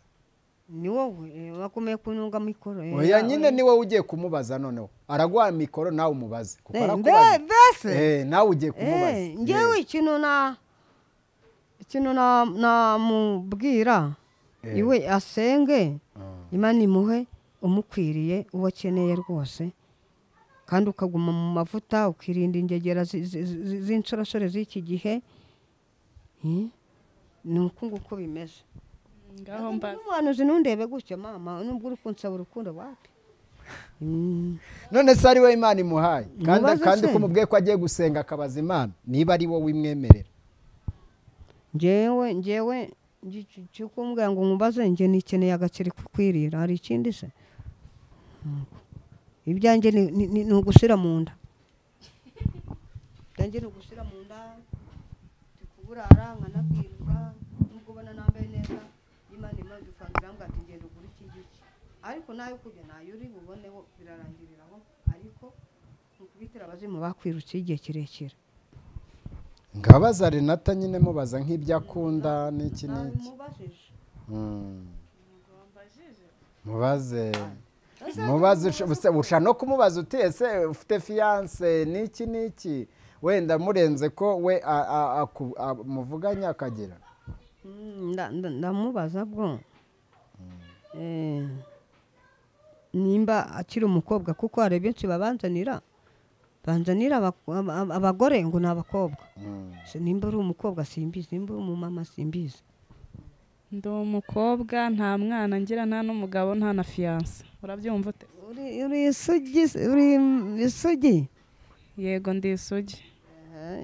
ni wowe eh, wakomeye kununga mikoro eh, oya yawe. nyine ni wowe ugiye kumubaza noneho araguha mikoro nawe umubaze kuko Eh, arakubaza. mbe- mbese Eh, nawe ugiye kumubaza Eh, ngewe ikintu na ikintu na- namubwira Eh. iwe asenge imana imuhe umukwiriye uwo akeneye rwose kandi ukaguma mu mavuta ukirinda ingegera zi- zi- zi- z'insorasore z'iki gihe Eh, ni uku nguko bimeze ngaho mbaza n'umuhanuzi ntundebe gutya mama nubwo uri kunsaba urukundo wapi Mm, none se ari we imana imuhaye kandi Mubaze kandi se. ko umubwiye ko agiye gusenga akabaza imana niba ari wowe imwemerera ngewe ngewe kikumbwira ngo nkubaze nge nikeneye agaceri kukwirira hari ikindi se ibyanjye ni- ni ni- ni ugushyira mu nda ibyanjye ni ugushyira mu nda ndikuburara nkanabwirwa nubwo ubona nambaye neza imana imana dusangira ngo ati ngenda ugura iki ngiki ariko nayo kujya nayo uri buboneho birarangirira aho ariko ukubitira abazimu bakwirutse igihe kirekire ngabaza renata nyine mubaza nk'ibyo akunda n'iki n'iki mubajije Mm. mubaze mubaze usha- usa- usha no kumubaza uti ese ufite fiyanse n'iki n'iki wenda murenze ko we a- a- aku- a- muvuganye akagira Mm, nda- nda- ndamubaza bwo Eh, nimba akiri umukobwa kuko hari benshi babanzanira banzanira abak- aba- aba- abagore ngo ni abakobwa Mm. Se nimba ari umukobwa simbizi nimba ari umumama simbizi ndi umukobwa nta mwana ngira nta n'umugabo nta na fiyanse urabyumva ute Uri- uri isugi uri isugi yego ndi isugi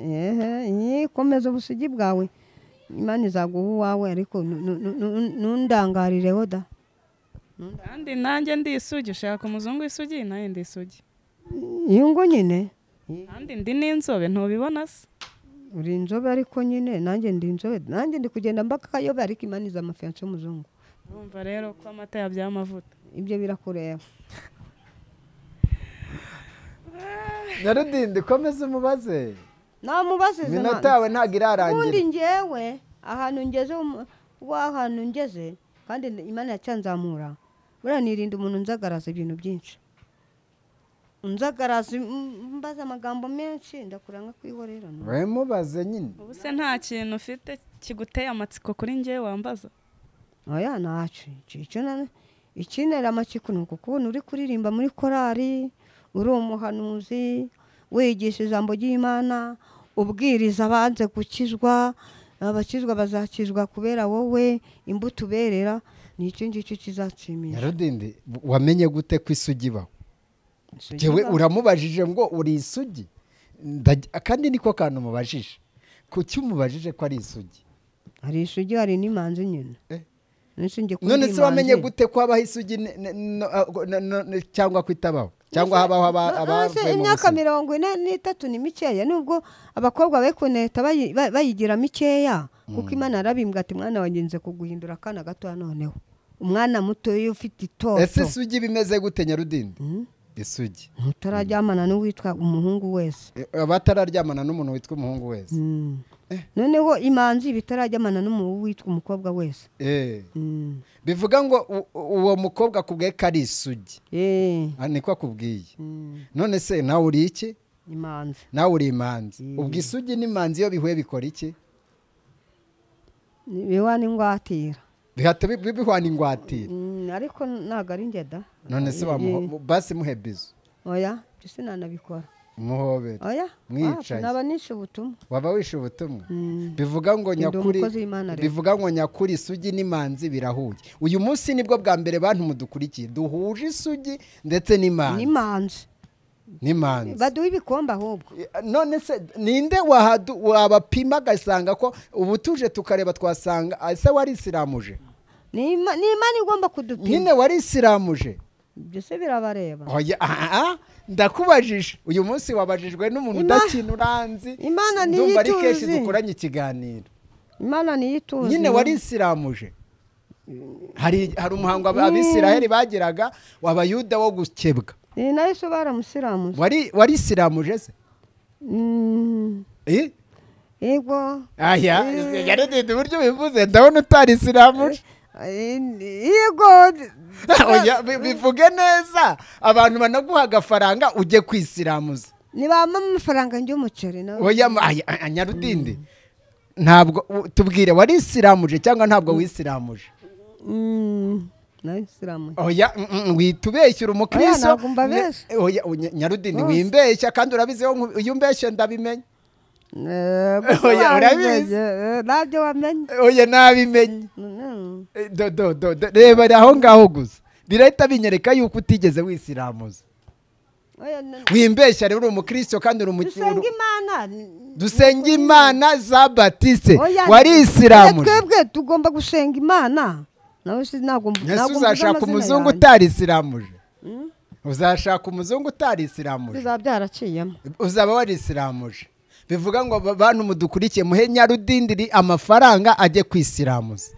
ehe komeza ubusugi bwawe imana izaguha uwawe ariko nu- nu- nu- nu- nundangarireho da kandi nanjye ndi isugi ushaka umuzungu w'isugi nanjye ndi isugi iyo ngo nyine kandi ndi n'inzobe ntubibona se uri inzobe ariko nyine nanjye ndi inzobe nanjye ndi kugenda mbaka akayobe ariko imaniza amafiyanse y'umuzungu urumva rero ko amata yabyaye amavuta ibyo birakureba nyarudindi komeza umubaze namubazize iminota yawe ntabwo ubundi irarangira ngewe ahantu ngeze umu- wa hantu ngeze kandi imana yacyanzamura buriya nirinda umuntu unzagaraza ibintu byinshi unzagaraza mm, mbaza amagambo menshi ndakura nka kwihorerana we mubaze nyine ubu se nta kintu ufite kiguteye amatsiko kuri ngewe wambaza oya ntacyo Icyo- icyo na- ikinera amatsiko ni ukukubona uri kuririmba muri korali uri umuhanuzi wigisha ijambo ry'imana ubwiriza abanze gukizwa abakizwa bazakizwa kubera wowe imbuto uberera ni icyo ngicyo kizatshimisha nyarudindi wamenye gute ko isugi ibaho Jewe uramubajije ngo uri isugi Ndaj- kandi niko kantu umubajije kuki umubajije ko ari isugi hari isugi hari n'imanzi nyine Eh. Nishingiye kuri none iyi se wamenye manzi. gute ko habaho isugi ne- ne- no- a- go- na- no- ne- cyangwa ko itabaho cyangwa habaho No- aba- no, se abavuye mu imyaka busugi mirongo ine n'itatu ni mikeya nubwo abakobwa be kuneta bayi- ba- bayigira mikeya kuko imana yarabimbwa ati mwana wagenze kuguhindura akana gatoya noneho umwana muto iyo ufite ese itoto isugi bimeze gute nyarudindi isugi utararyamana n'uwitwa umuhungu wese E, abatararyamana n'umuntu witwa umuhungu wese Mm. noneho imanzi bitarajyamana n'umuntu witwa umukobwa wese Eh. Mm. bivuga ngo u- u- uwo mukobwa akubwiye ko ari isugi Eh, Ah, niko akubwiye mm, none se nawe uri iki imanzi nawe uri imanzi Mm. ubwo isugi n'imanzi iyo bihuye bikora iki biba n'ingwatira bihata bi- bi- bihwana ingwatira Mm, ariko ntabwo ari njye da none se Eh, bamuho- eh, mu- basi muhe bizu oya ibyo sinanabikora umuhobere oya Mwicaye. wapi, naba nishe ubutumwa waba wishe ubutumwa Mm. bivuga ngo Ndi nyakuri umukozi w'Imana rero. bivuga ngo nyakuri isugi n'imanzi birahuye uyu munsi nibwo bwa mbere bantu mudukurikiye duhuje isugi ndetse n'imanzi n'imanzi n'imanzi baduha ibikombe ahubwo none se ninde wahadu- wabapima agasanga ko ubu tuje tukareba twasanga ah, ese wari isiramuje ni Ima- ni imana igomba kudupima nyine wari isiramuje ibyo se birabareba Oya, ah, ah, ndakubajije uyu munsi wabajijwe n'umuntu Ima- udakina uranzi Imana niyo ndumva ari kenshi ituzi. dukoranye ikiganiro imana niyo ituzi nyine no. wari isiramuje hari hari umuhango ab- abisiraheli bagiraga w'abayuda wo gukebwa ni nayo se baramusiramuza wari wari isiramuje se Mm, Eh? yego aya yaredede uburyo bivuze ndabona utari isiramuje Eh, yego Oya, bi- bivuge neza abantu banaguha agafaranga ujye kwisiramuza nibampa amafaranga y'umuceri nawe oya ma- aya, aya, nyarudindi ntabwo u- tubwire wari isiramuje cyangwa ntabwo wisiramuje Mm, nayo isiramuje oya mm, mm, wita ubeshyira umukristo ntabwo mbabeshya. Ne- oya, oya, nyarudindi Bose. wimbeshya kandi urabizi iyo nku- iyo umbeshye ndabimenya Eh, Oya, urabizi. eh, ntabyo wamenye oya nabimenye Mm, Eh, do- do- do- do- rebera aho ngaho gusa birahita binyereka yuko utigeze wisiramuza oya, n- wimbeshya rero uri umukristo kandi uri umukiri dusenga imana dusenga imana za batise Oya, wari isiramuje twebwe tugomba gusenga imana nawe si ntabwo ese ntabwo mvuze uzashaka amazina umuzungu yanjye. utari isiramuje uzashaka umuzungu utari isiramuje bizaba byaraciyemo uzaba wari isiramuje bivuga ngo ba- bantu mudukurikiye muhe nyarudindiri amafaranga ajye kwisiramuza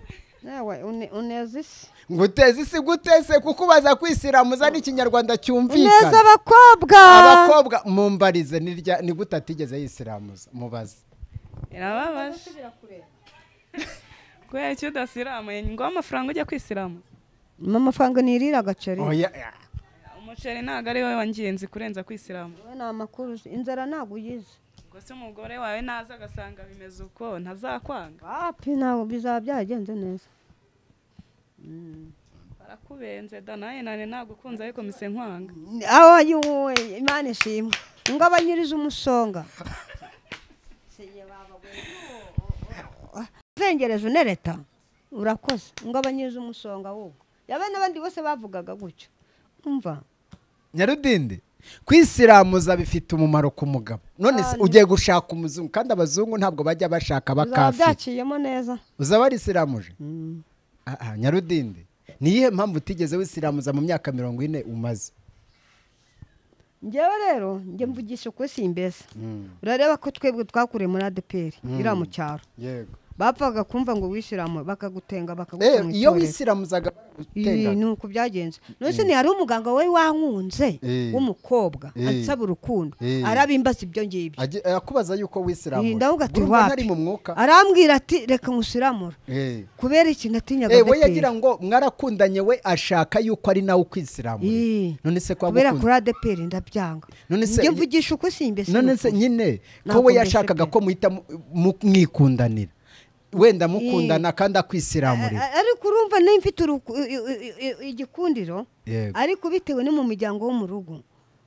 nawe une- uneza isi ngo uteze isi gutese kuko ubaza kwisiramuza n'ikinyarwanda uneza cyumvikana abakobwa abakobwa mumbarize ni rya- ni gute atigeze yisiramuza mubaze birababaje kubera icyo udasiramuye ni ngombwa amafaranga ujya kwisiramu mpa amafaranga nirira agaceri Oya, umuceri ntabwo ari wowe wa ngenzi kurenza kwisiramu wowe ni amakuru uzi. inzara ntabwo uyizi ubwo se umugore wawe naza agasanga bimeze uko ntazakwanga wapi ntabwo bizaba byagenze neza barakubenze da nawe nane nagukunze ariko mise nkwanga aho yuwe imana ishimwe ngo abanyiriza umusonga uzengereje unereta urakoze ngo abanyiriza umusonga ahubwo yabe n'abandi bose bavugaga gutyo umva nyarudindi kwisiramuza bifite umumaro ku mugabo none se Cyane. ugiye gushaka umuzungu kandi abazungu ntabwo bajya bashaka bizaba abakafiri byaciyemo neza uzaba arisiramuje Mm. Aha, nyarudindi ni iyihe mpamvu utigeze wisiramuza mu myaka mirongo ine umaze njyewe rero njye mvugisha ukuri simbese urareba ko twebwe twakuriye muri adeperi iriya mu cyaro yego bapfaga kumva ngo wishyiramo bakagutenga bakaguca rero mu iyo itorero. wisiramuzaga Ii, ni uko byagenze none se ntihari umuganga wari wankunze Eh. w'umukobwa Eh. ansaba urukundo Eh. arabimbaza ibyo ngibyo akubaza yuko Ii, wisiramuje ndavuga ati Urumva ntari wapi mu mwuka arambwira ati reka nkusiramura Eh. kubera ikintu atinyaga Eh, we adeperi yagira ngo mwarakundanye we ashaka yuko ari nawe ukwisiramuye Ii. none se ko kubera agukunda kuri adeperi ndabyanga None se- njye mvugisha uko simbese none se n'ukuri. nyine ko Ntabwo we mbese yashakaga pe. ko muhita mu- mu- mwikudanira wenda mukundana kandi akwisiramuye A- ariko urumva nayo mfite uruku- i- i- i- i- igikundiro Yego. ariko bitewe no mu miryango wo mu rugo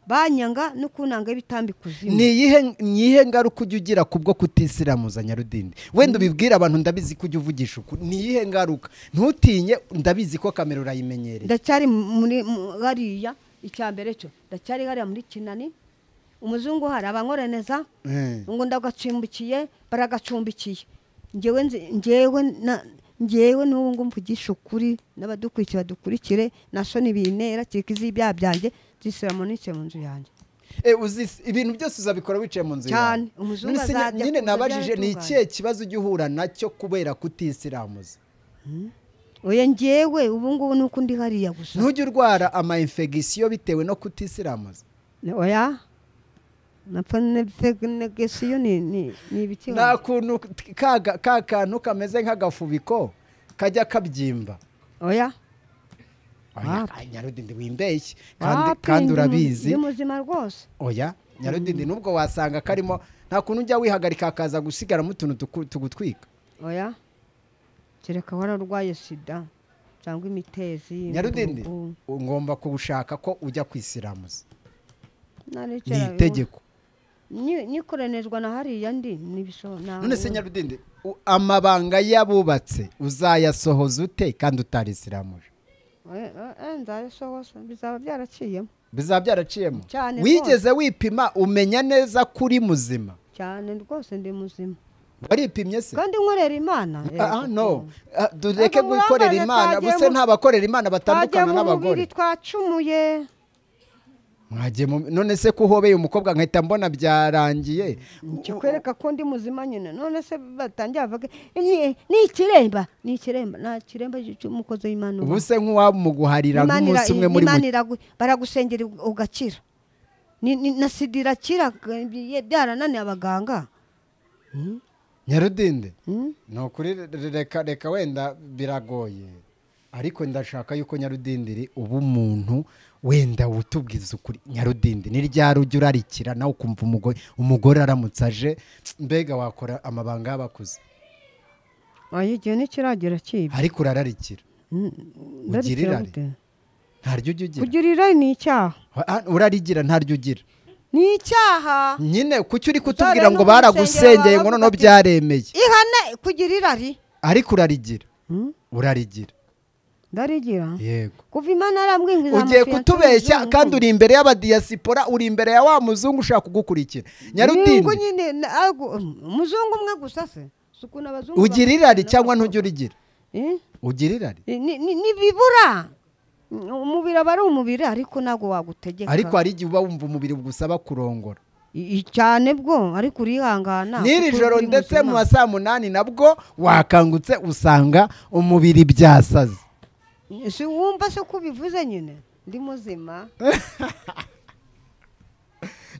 banyanga no kunanga bitambika ni kuzimu iyihe ni iyihe ngaruka ujya ugira ku bwo kutisiramuza nyarudindi wenda ubibwire abantu ndabizi ko ujya uvugisha ukuri ni iyihe ngaruka ntutinye ndabizi ko kamera urayimenyereye ndacyari muri mu- hariya icya mbere cyo ndacyari hariya muri kinani umuzungu hari abankoraneza Eh. ngo ndagacumbikiye baragacumbikiye ngewe nzi- ngewe na ngewe n'ubu ngo mvugisha ukuri n'abadukurikiye badukurikire na soni bintera kikizi ibyaha byanjye zisiramu nike mu nzu yanjye Eh, uzis- ibintu byose uzabikora wicaye mu nzu Cyane. yawe. Umuzungu None se nya- azajya nyine kumva nabajije ni byaratunganye. ikihe kibazo ujya uhura nacyo kubera kutisiramuza oya ngewe ubu ngubu ni uko ndi hariya gusa ntujye urwara ama infegisiyo bitewe no kutisiramuza oya napfa negesiyo ni ni ni ibiki nta kuntu kaga- ka kantu kameze nk'agafubiko kajya kabyimba oya oya Wapi. ay, nyarudindi wimbeshye kandi wapi, kandi ndi mu- urabizi ndi muzima rwose oya nyarudindi nubwo wasanga karimo nta kuntu ujya wihagarika hakaza gusigaramo utuntu tuku- tugutwika oya kereka wararwaye sida cyangwa imitezi nyarudindi imvuvu. ngomba kugushaka ko ujya kwisiramuza ni Narekera- itegeko Ni- nikoranizwa na hariya ndi nibisho na none se nyarudindi u- amabanga y'abubatse uzayasohoza ute kandi utarisiramuje Eh, eh, eh, nzabisohoza bizaba byarakiyemo bizaba byaraciyemo Cyane wigeze wipima umenya neza ko uri muzima cyane rwose ndi muzima waripimye se kandi nkorera imana Ah, ah, yego. no Ah, dureke Ntabwo gukorera burangare, imana twagiye buse mu- nta bakorera imana twagiye batandukana mu n'abagore mubiri twacumuye mwagiye mu none se ko uhobeye umukobwa nkahita mbona byarangiye kikwereka ko ndi muzima nyine none se batangiye bavuga "Ni- ni ikiremba ni ikiremba nta kiremba cy'umukozi w'imana uba. ubu se nk'uwamuguharira Imana ira- nk'umunsi umwe muri Imana mu iragu- baragusengera ugakira Ni- ni- na sida irakira eh, byarananiye abaganga nyarudinde Hmm? ni ukuri re- reka reka wenda biragoye ariko ndashaka yuko nyarudindiri uba umuntu wenda utubwiza ukuri nyarudindi ni ryari ujya urarikira nawe ukumva umugore umugore aramutse aje mbega wakora amabanga y'abakuze oya igihe ntikiragera kibi ariko urararikira ugira Ndarikira irari? gute? ntaryo ujya ugira kugira irari ni icyaha Ah, urarigira ntaryo ugira ni icyaha nyine kuki uri Uzajya kutubwira ngo no mu rusengero baragusengeye ngo baravuga noneho ati- byaremeye ihane kugira irari ariko urarigira Hmm? urarigira ndarigira yego kuva imana arambwinguriza ugiye amafiyanse kutubeshya y'umuzungu. kandi uri imbere y'abadiyasipora uri imbere ya wa muzungu ushaka kugukurikira Nyungu nyarudindi nyine na- agu- umuzungu umwe gusa se suku n'abazungu ugira bamwe- irari n'abakobwa. cyangwa ntujya urigira Eh? ugira irari Ni- ni- nibibura umubiri aba ari umubiri ariko ntabwo wagutegeka ariko hari igihe uba wumva umubiri bugusaba kurongora I- i- cyane bwo ariko urihangana n'iri kuko joro uri ndetse muzima. mu ma saa munani nabwo wakangutse usanga umubiri byasaze si wumva se ko ubivuze nyine ndi muzima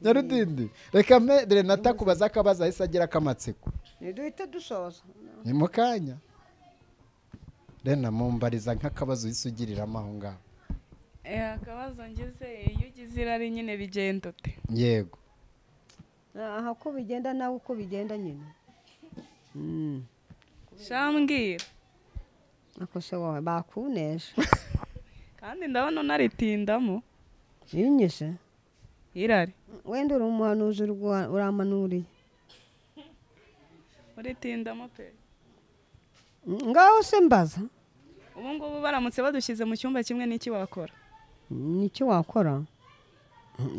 nyarudindi reka mbe renata kubaza akabazo ahise agira k'amatsiko ntiduhite dusoza ni mu kanya rena mumbariza nk'akabazo uhise ugiriramo aho ngaho Eh, akabazo ngize iyo ugize irari nyine bigenda ute yego aha ko bigenda nawe uko bigenda nyine Mm. shambwira ako se wowe bakunesha kandi ndabona unaritindamo binyise irari wenda uri umuhanuzi uri guha- uramanuriye uritindamo pe ngaho se mbaza ubu ngubu baramutse badushyize mu cyumba kimwe n'iki wakora ni iki wakora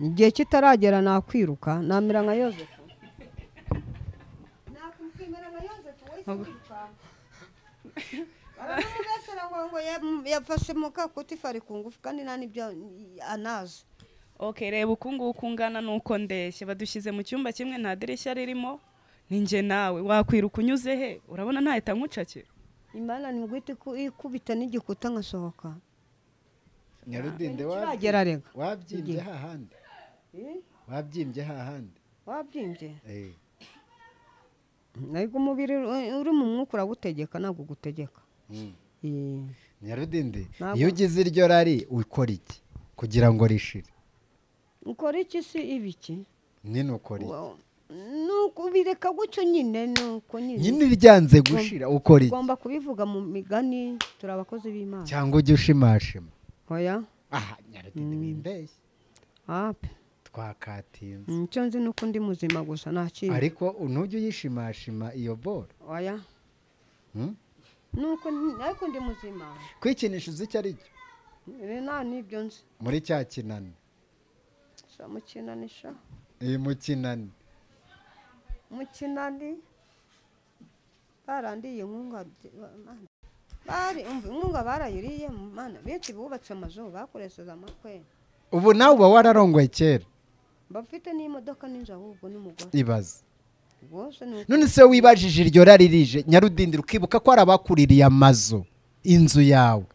igihe kitaragera nakwiruka namera nka yozefu nakwimera nka yozefu wahise wiruka baramubesera ngo ngo ya- yafashe mu kakutifa ari ku ngufu kandi nta n'ibyo anazi ok reba uku nguku ungana n'uko ndeshye badushyize mu cyumba kimwe nta dirishya ririmo ni njye nawe wakwiruka unyuze he urabona ntahita nkucakira imana ni bwite ikubita n'igikuta nkasohoka nyarudinde kiragera rega wabyimbye hahandi wabyimbye hahandi wabyimbye ariko umubiri uri- uri mu mwuka uragutegeka ntabwo ugutegeka Eh. nyarudindi Ntabwo- iyo ugize iryo rari ukora iki kugira ngo rishire ukora iki si ibiki nyine ukora iki nuko bireka gutyo nyine nuko nyine nyine iryanze gushira ukora iki ugomba kubivuga mu migani turi abakozi b'imana cyangwa ujya ushimashima oya aha nyarudindi wimbeshye ape twakatinze icyo nzi nuko ndi muzima gusa nta kindi ariko ntujye uyishimashima iyo boro oya Hmm? nuko ni- ariko ndi muzima kwikinisha uzi icyo ari cyo nta n'ibyo nzi muri cya kinani Sha mukinani sha iyi mu kinani mukinani barandiye inkunga mana. bari umva inkunga barayiriye mana benshi bubatse amazu bakoresheje amakwe ubu nawe uba wararongoye kera bafite n'imodoka n'inzu ahubwo n'umugore ibaze rwose ni uko none se wibajije iryo rari rije nyarudindira ukibuka ko hari abakuririye amazu inzu yawe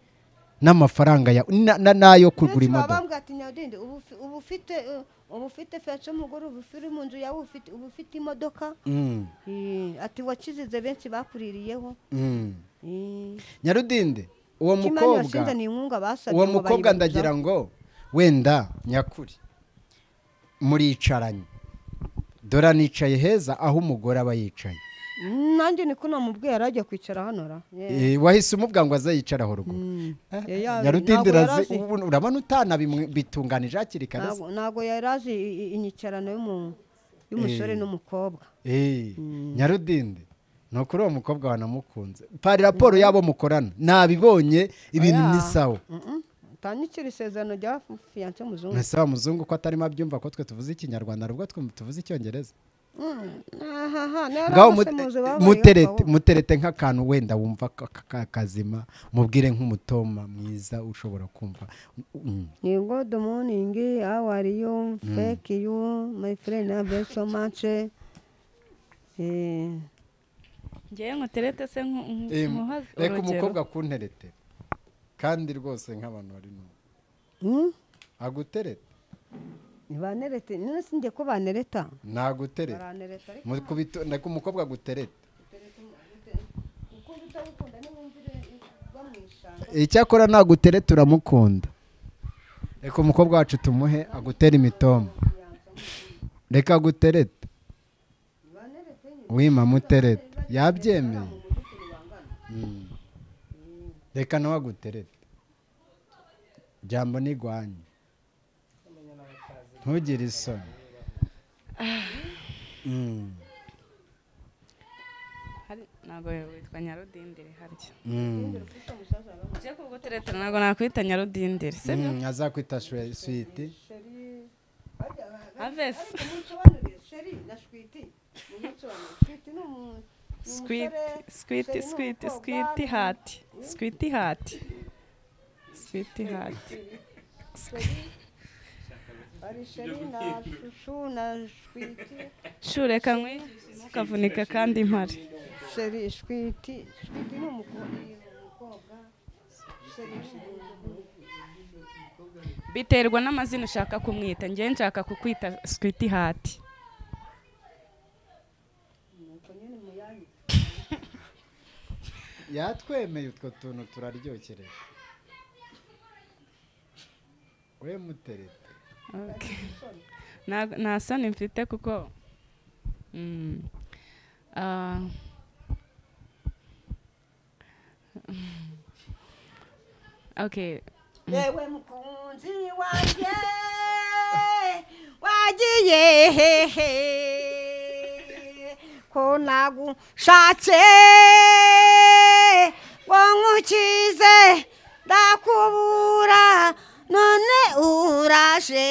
n'amafaranga yawe na- na- n'ayo kugura Benshi baba imodoka aravuga ati nyawudende ubu ufi- ubu ufite eh, ubu ufite fesi y'umugore ubu uri mu nzu yawe ufite ubu ufite imodoka Mm, Eh, ati wakizize benshi bakuririyeho mm. Eh, nyarudinde uwo kimani mukobwa washinze ni inkunga basabye uwo ngo mukobwa bayibaruzaho. ndagira ngo wenda nyakuri muricaranye dora nicaye heza aho umugore aba yicaye Mm, nanjye niko namubwiye arajya kwicara hano ra Eh, Eh, wahise umubwira ngo aze yicare aho ruguru mm. Eh, Eh, ya- nyarudinde ntabwo yari irazi- azi- ubu urabona utanabitunganije hakiri kare se. ntabwo- ntabwo yari azi i- i- inyicarano y'umu- y'umusore Eh. n'umukobwa Eh, nyarudinde ni ukuri uwo mukobwa wanamukunze pari raporo y'abo mukorana nabibonye ibintu Oya. ni sawa Mm-mm. utanyikira isezerano rya fiyanse muzungu mwese wa muzungu ko atarimo abyumva ko twe tuvuze ikinyarwanda nubwo twe tuvuze icyongereza ngaho mute- muterete muterete nk'akantu wenda wumva ka- ka- ka- kazima mubwire nk'umutoma mwiza ushobora kumva Mm. nigo dumuningi awariyo fekiyu mayifurendi abesomace ngewe nkuterete se nku- nku- Em, nkuha reka urugero umukobwa kunterete kandi rwose nk'abantu bari mu aguterete banerete none si njye ko banereta naguterete baranereta ariko Mu kubito- reka umukobwa aguterete uko utabikunda ntiwumvire bamwisanga icyakora naguterete uramukunda reka umukobwa wacu tumuhe agutere imitoma reka aguterete banerete nyine wima muterete yabyemeye Mm. reka nawe aguterete jambo nigwanye ntugire isoni Mm. Hari- ntabwo witwa nyarudindiri harya Mm. uje kugutereta ntabwo nakwita nyarudindiri sibyo Mm, azakwita shwe- switi sheri bajya havesi munsobanuriye sheri na shwiti munsobanuriye shwiti ni umu- ni squiti umusore, squiti sheri ni squiti umukobwa, squiti hati squiti hati squiti hati hari sheri na shushu na shwiti shureka nkwigishe ntukavunika kandi mpare sheri shwiti shwiti ni umukobwa ni umukobwa sheri ni umuhungu. biterwa n'amazina ushaka kumwita ngewe nshaka kukwita squiti hati nuko nyine muyanyite yatwemeye utwo tuntu turaryokerera we muterete Okay. Nta- nta soni mfite kuko Mm. Ah. okay yewe mukunzi wanjye wagiye hehe ko nagushatse ngo nkukize ndakubura none uraje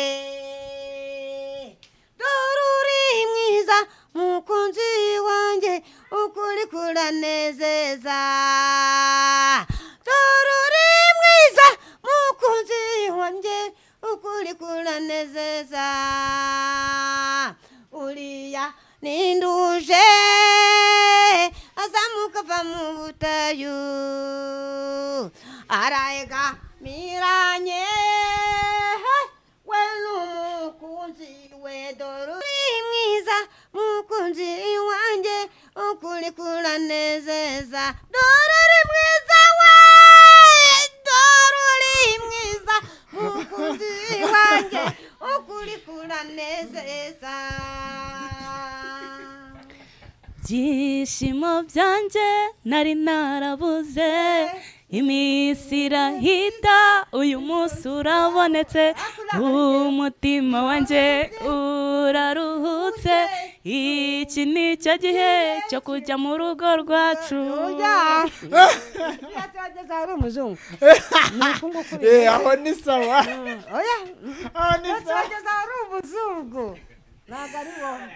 dore uri mwiza mukunzi wanjye ukuri kuranezeza dore uri mwiza mukunzi wanjye ukuri kuranezeza uriya ninduje azamuka ava mu butayu arayegamiranye we n'umukunzi we dore uri mwiza mukunzi wanjye ukuri kuranezeza dore uri mwiza we dore uri mwiza mukunzi wanjye ukuri kuranezeza byishimo byanjye nari narabuze iminsi irahita uyu munsi urabonetse umutima wanjye uraruhutse iki ni cyo gihe cyo kujya mu rugo rwacu Uriya turageze ahari umuzungu ni uku nguku Eh, aho ni sawa oya aho ni uriya sawa turageze ahari umuzungu ntabwo ari wowe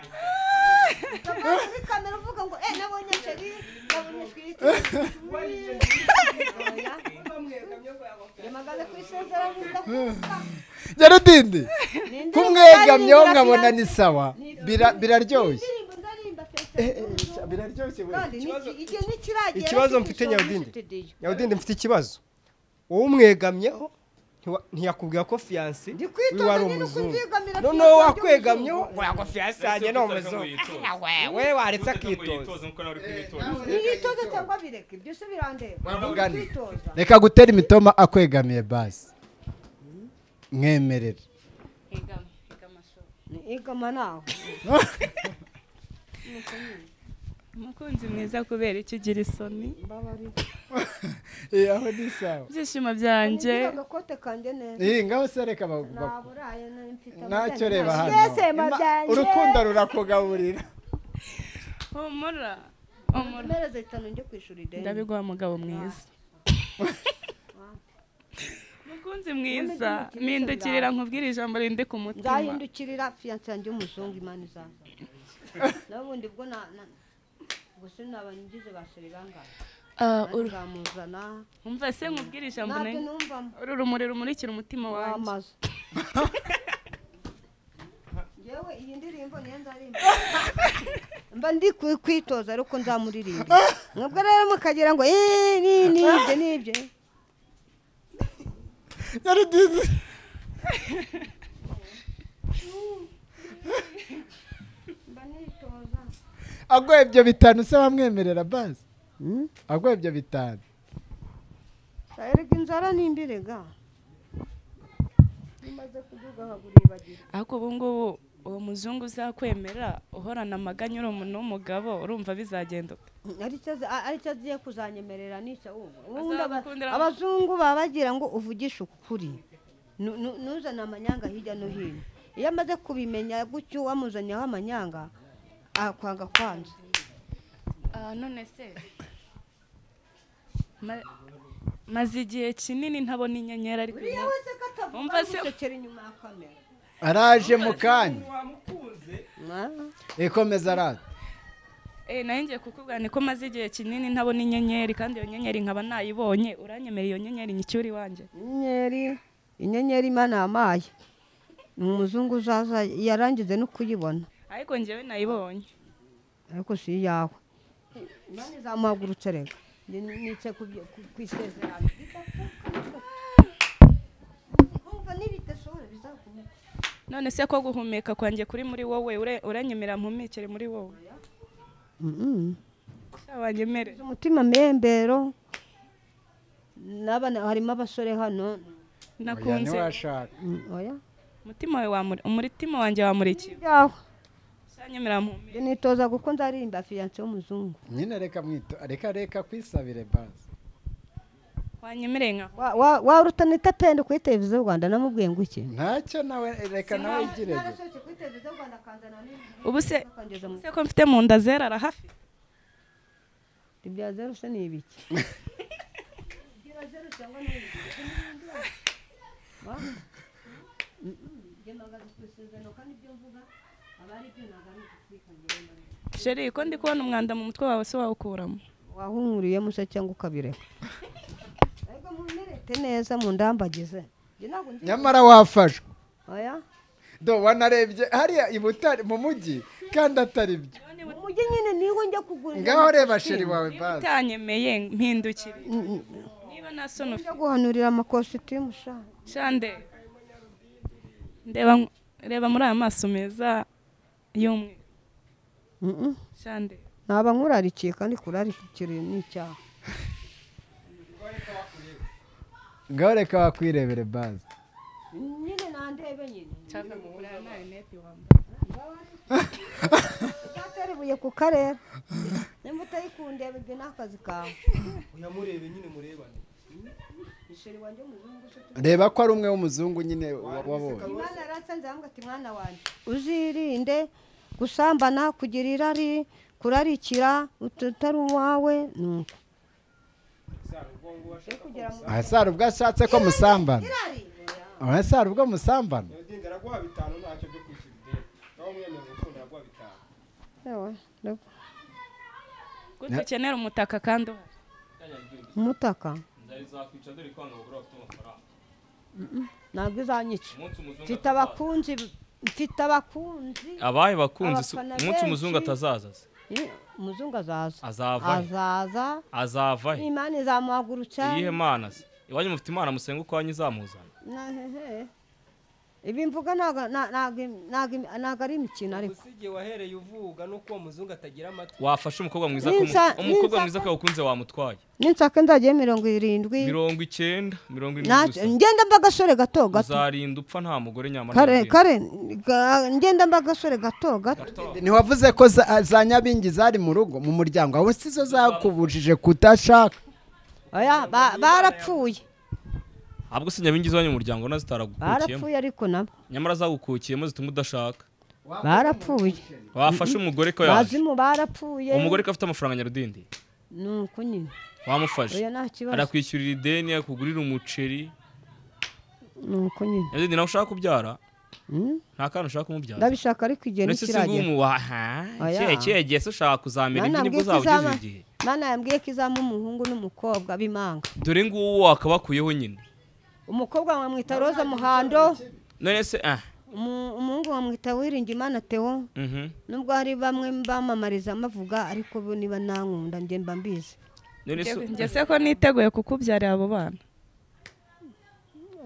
Ukava muri kamera uvuga ngo eh nabonye sheri nabonye twite yamagana ku isezerano ndakuka nyarudindi Ni kumwegamyeho indirimbo nkabona ndaririmba ni sawa Bira- biraryoshye indirimbo ndaririmba fesi Eh, eh, eh, biraryoshye we. kandi Ikibazo- ni- igihe ntikiragera ikibazo cy'igishoro mfite nyabudindi studio. nyabudindi mfite ikibazo uwumwegamyeho ntiwa- ntiyakubwira ko fiyanse uyu wari ndikwitonda nyine uko umuzungu mbyigamira noneho fiyanse wakwegamyeho y'umuzungu. wagwa fiyanse yanjye ni umuzungu we waretse akitoza niyitoze cyangwa bireke byose birandeba mugani. Kwitoza. reka gutera imitoma akwegamiye basi mwemerera igama nawe umukunzi mwiza kubera icyo ugira isoni mbabarira Eh, aho ni sawa ibyishimo byanjye Ngira agakote kanjye neza iyi ngaho se reka baguba naburaye na- mfite ntacyo amazina reba menshi. hano Mbese ma Ima- byanjye urukundo rurakugaburira humura humura mpereze bitanu njye kwishura ideni ndabiguha mugabo mwiza mukunzi mwiza mpindukirira nkubwire ijambo rindi ku mutima nzahindukirira fiyanse yanjye y'umuzungu imana izaza n'ubundi bwo na na- ubwo sinabangize ba seri bangahe Ah, uru- nzamuzana umva se nkubwire ijambo ntabyo nari- numvamo uru rumuri rumurikira umutima wanjye wamaze yewe iyi ndirimbo niyo nzaririmba mba ndi ku- kwitoza ariko nzamuririmba mwebwe rero mukagira ngo "Eh, ni- n'ibyo n'ibyo mba nitoza aguha ibyo bitanu se bamwemerera basi aguha ibyo bitanu erega inzara nimbirega imaze kuvuga haguribagirwa ariko ubu ngubu uwo muzungu uzakwemera uhorana amaganya uri umuntu w'umugabo urumva bizagenda ute? aricyo azi- a- aricyo agiye kuzanyemerera nicyo wumva ubundi aba- Azagukundira mu- abazungu baba bagira ngo uvugishe ukuri Nu- nu- ntuzane amanyanga hirya no hino iyo amaze kubimenya gutyo wamuzanyeho amanyanga akwanga kwanza Ah, none se Ma- maze igihe kinini ntabona inyenyeri ariko uriya ubu- wese ko atavuga Umva se- gucecera inyuma ya kamera araje mu kanya Na- ikomeza araza Eh, nayo ngiye kukubwira niko maze igihe kinini ntabona inyenyeri kandi iyo nyenyeri nkaba nayibonye uranyemera iyo nyenyeri nyicyuri wanjye inyenyeri inyenyeri imana yamaye ni umuzungu uzaza yarangize no kuyibona ariko ngewe nayibonye ariko si iyawe imana izamuhagurutse reka Ni- ni- nitse ku byo- ku- ku isezerano Urumva nibidashobora bizakomera. none se ko guhumeka kwanjye kuri muri wowe ure- uranyemera mpumekere muri wowe Mm-mm. sha wanyemere umutima mbembero n'abana harimo abasore hano oya nakunze ntiwashaka Mm, oya umutima wawe wamuri umutima wanjye wamurikiwe byawe sha nyemera mpumekere Njye nitoza kuko nzaririmba fiyanse w'umuzungu nyine reka mwito reka reka kwisabire basi wanyemereye nkaho wa wa- wa rutanita pende kuri televiziyo rwanda namubwiye ngo iki ntacyo nawe reka nawe yigirege narasohotse kuri televiziyo rwanda akanzana n'ibintu ubu se akangeza mu se ko mfite mu nda zera arahafi ibya zeru se ni ibiki sheri ko ndi kubona umwanda mu mutwe wawe se wawukuramo wahumuriyemo se cyangwa ukabireka ariko munterete neza mundambagize Njye ntabwo nzi- nyamara wafashwe oya do wanarebye hariya i butare mu mujyi kandi atari byo mu mujyi nyine niho njya kugurira ngaho reba sheri wawe basi utanyemeye mpindukire niba nta soni ufite njya guhanurira amakositimu sha shande ndeba reba muri aya maso meza y'umweru Mm-mm. shande naba nkurarikiye kandi kurarikiriye ni icyaha ngaho reka wakwirebere basi nyine nandebe nyine nshaka kugura na rinete wambaye uzatera ibuye ku karere nimba utayikundeba ibyo ni akazi kawe uyamurebe nyine murebane ishuri wanjye umuzungu se tu- reba ko ari umwe w'umuzungu nyine wa- wabonye imana yaransanze aramubwira ati mwana wanjye uzirinde gusambana kugira irari kurarikira ut- utari uwawe nuko yo kugira mu ahasara ubwo ashatse ko musambana irari ahasara ubwo musambana yagenda araguha bitanu ntacyo byo kwishyura ideni nawe umwemerera urukundo araguha bitanu Ewe, ndabwo. kuko ukenera umutaka kandi uhari umutaka nzakwica dore ko abantu bagura bafite amafaranga ntabwo izanyica umunsi umuzungu mfite abakunzi mfite abakunzi abaye bakunzi si- Abafana umunsi umuzungu benshi. atazaza se Eh, umuzungu azaza Azavayo. azaza azavahe imana izamuhagurutsa iyihe mana se iwanyu mufite imana musenga uko wanyu izamuzana nahehe ibi mvuga ntago- na- ntago im- ntago im- ntago ari imikino ariko umusigi wahereye uvuga nuko uwo muzungu atagira amatwi wafashe umukobwa mwiza ko Ninsa- umukobwa ninsa- mwiza ko wakunze wamutwaye ninsaka nzagiye mirongo irindwi mirongo icyenda mirongo ine na- gusa ngenda mba agasore gato gato uzarinda upfa nta mugore nyamara kare nyabingi. kare ga- ngenda mba agasore gato gato ntiwavuze ko za- za nyabingi zari mu rugo mu muryango aho si zo zakubujije kudashaka oya ba- barapfuye ahubwo si nyabingi zibanye mu muryango nazo zitaragukukiyemo barapfuye ariko nabo nyamara zagukukiyemo zituma udashaka barapfuye wafashe umugore ko yaje bazimu barapfuye umugore ko afite amafaranga nyarudindi ni uko nyine wamufashe oya nta kibazo arakwishyurira ideni akugurira umuceri ni uko nyine nyarudindi nawe ushaka kubyara Mm, nta kantu ushaka umubyara ndabishaka ariko igihe ndetse si ntikiragera bw'umu waha Oya. kigiye se ushaka kuzamera Mana ibyo nibwo yambwiye ko uzaba izaba- ugejeje igihe Mana yambwiye ko izaba umuhungu n'umukobwa b'imanga dore nguwo wakabakuyeho nyine umukobwa bamwita roza muhando none se ah umu- umuhungu bamwita wiringimana teo mhm nubwo hari bamwe bamamariza bavuga ariko bo niba nankunda njye mba mbizi none se njye se ko niteguye kukubyarira abo bana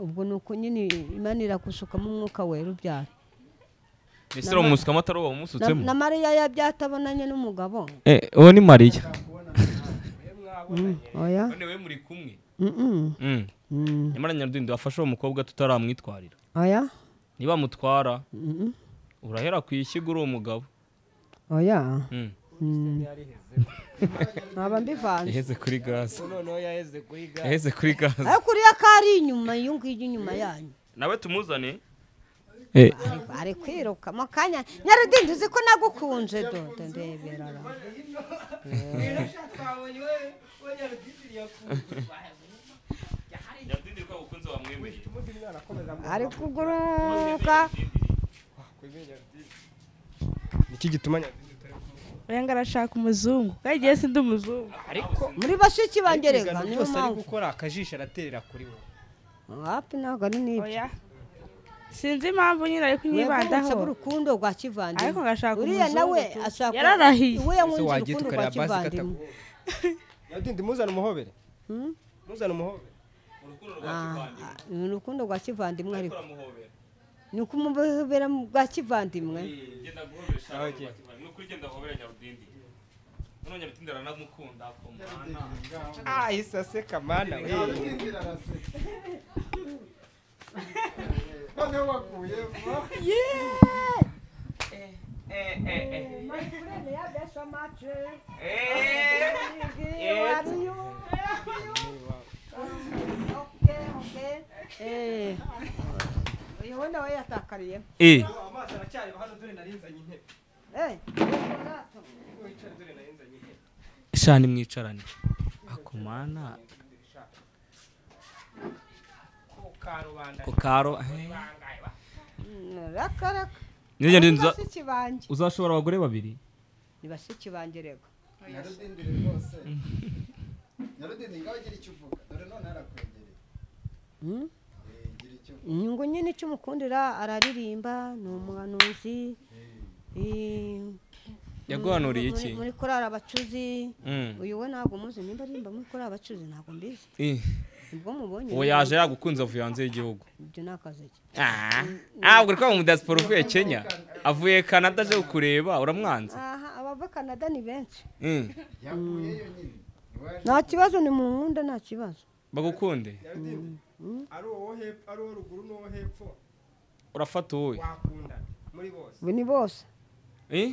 ubwo ni uko nyine imana iragushukamo umwuka wera ubyara ese uramusukamo atari uwo wamusutsemo Na- na mariya yabyatabonanye n'umugabo eh uwo ni mariya oya none we muri kumwe Mm-mm. mm Mm. nyamara nyarudindi wafashe uwo mukobwa tutaramwitwarira oya niba amutwara Mm-mm. urahera ku ishyiga uri umugabo oya Mm. nkaba mbivanze yaheze kuri gaze noneho yaheze kuri gare yaheze kuri gaze ariko uriya ko ari inyuma iyo ngiyo inyuma yanyu nawe tumuzane Ari- ari kwirukamo akanya nyarudindi uzi ko nagukunze dodo ndebera ra. nyarudindi ko ukunze wamwemeye ari kuguruka niki gituma nyabingi urenga arashaka umuzungu kandi igihe sindi umuzungu muri bashiki bangereka igano niyo cyose ari mpamvu gukora akajisho araterera kuri wowe wapi ntabwo ari n'ibyo oya sinzi impamvu nyine ari wibanditse kunyibandaho bw'urukundo rwa kivandimwe ariko ngashaka uriya nawe umuzungu tu. ashaka Yararahiye. we ese yamwunze wagiye urukundo rwa tukareba basi kivandimwe kataguwe nyabingi muzana umuhobere muzana umuhobere Ah, ni urukundo rwa kivandimwe ariko ni ukumubera mu bwa kivandimwe genda guhobesha ni ukuri genda hobera nyarudindi none nyarudindi aranamukunda akomana ah isase kamana we Eh, uyu we nawe yatakariyemo eh amazi aracyari hano dore narinzanye intebe Eh, shani mwicarane akomana ku karubanda ko karo raka raka nijye ni nza bashiki banjye uzashobora abagore babiri ni bashiki banjye rego nyarudindiri rwose nyarudindi ngaho ugira icyo uvuga dore none harakwegereye Hmm? Eh, gira icyo uvuga inyungu nyine icyo umukundira araririmba ni umuhanuzi eh, yaguhanuriye muri- iki muri korari abacuzi Mm. uyu we ntabwo muzi nimba arimba muri korari abacuzi ntabwo mbizi Eh, nibwo mubonye uwo yaje yagukunze avuye hanze y'igihugu ibyo ni akazi ke Ah, ntabwo uri mu diaspora uvuye kenya avuye canada aje kukureba uramwanze aha abava canada ni benshi Mm. yavuyeyo nyine iwaje nta kibazo ni mu nkunda nta kibazo bagukunde nyabingi ari uwo hepfo ari uwo ruguru n'uwo hepfo urafata wowe wakundana muri bose ubu ni bose Eh?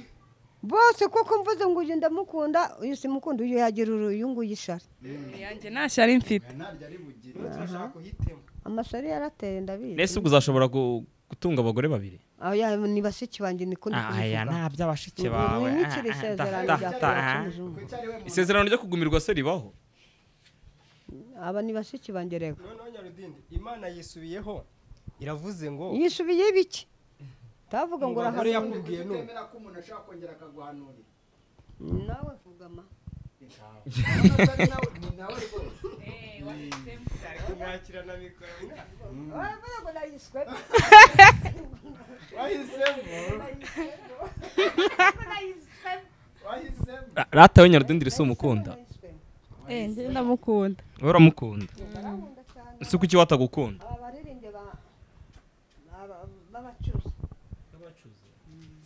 bose kuko mvuze ngo uyu ndamukunda uyu simukunda uyu yagira uru- uyu nguyu ishari yanjye ntashyari mfite ntaryo ari bugire Ubu turashaka kuhitemo amashari yarateye ndabizi nese ubwo uzashobora gu- gutunga abagore babiri oya ni bashiki banjye niko ndi kubivuga by'abashiki mwimikire isezerano rya korora cy'umuzungu isezerano ryo kugumirwa se ribaho aba ni bashiki banjye rego noneho nyarudindi imana yisubiyeho iravuze ngo yisubiye ibiki utavuga ngo umugore urahanura yakubwiye none ko umuntu ashobora kongera akaguhanurira nawe vugama ni nawe rwose kumwakirana mikoro uravuga ngo nayiswe wahisemo wahisemo Ra- rata we nyarudindi risa umukunda njye ndamukunda we uramukunda ese kuki watagukunda aba baririmbye ba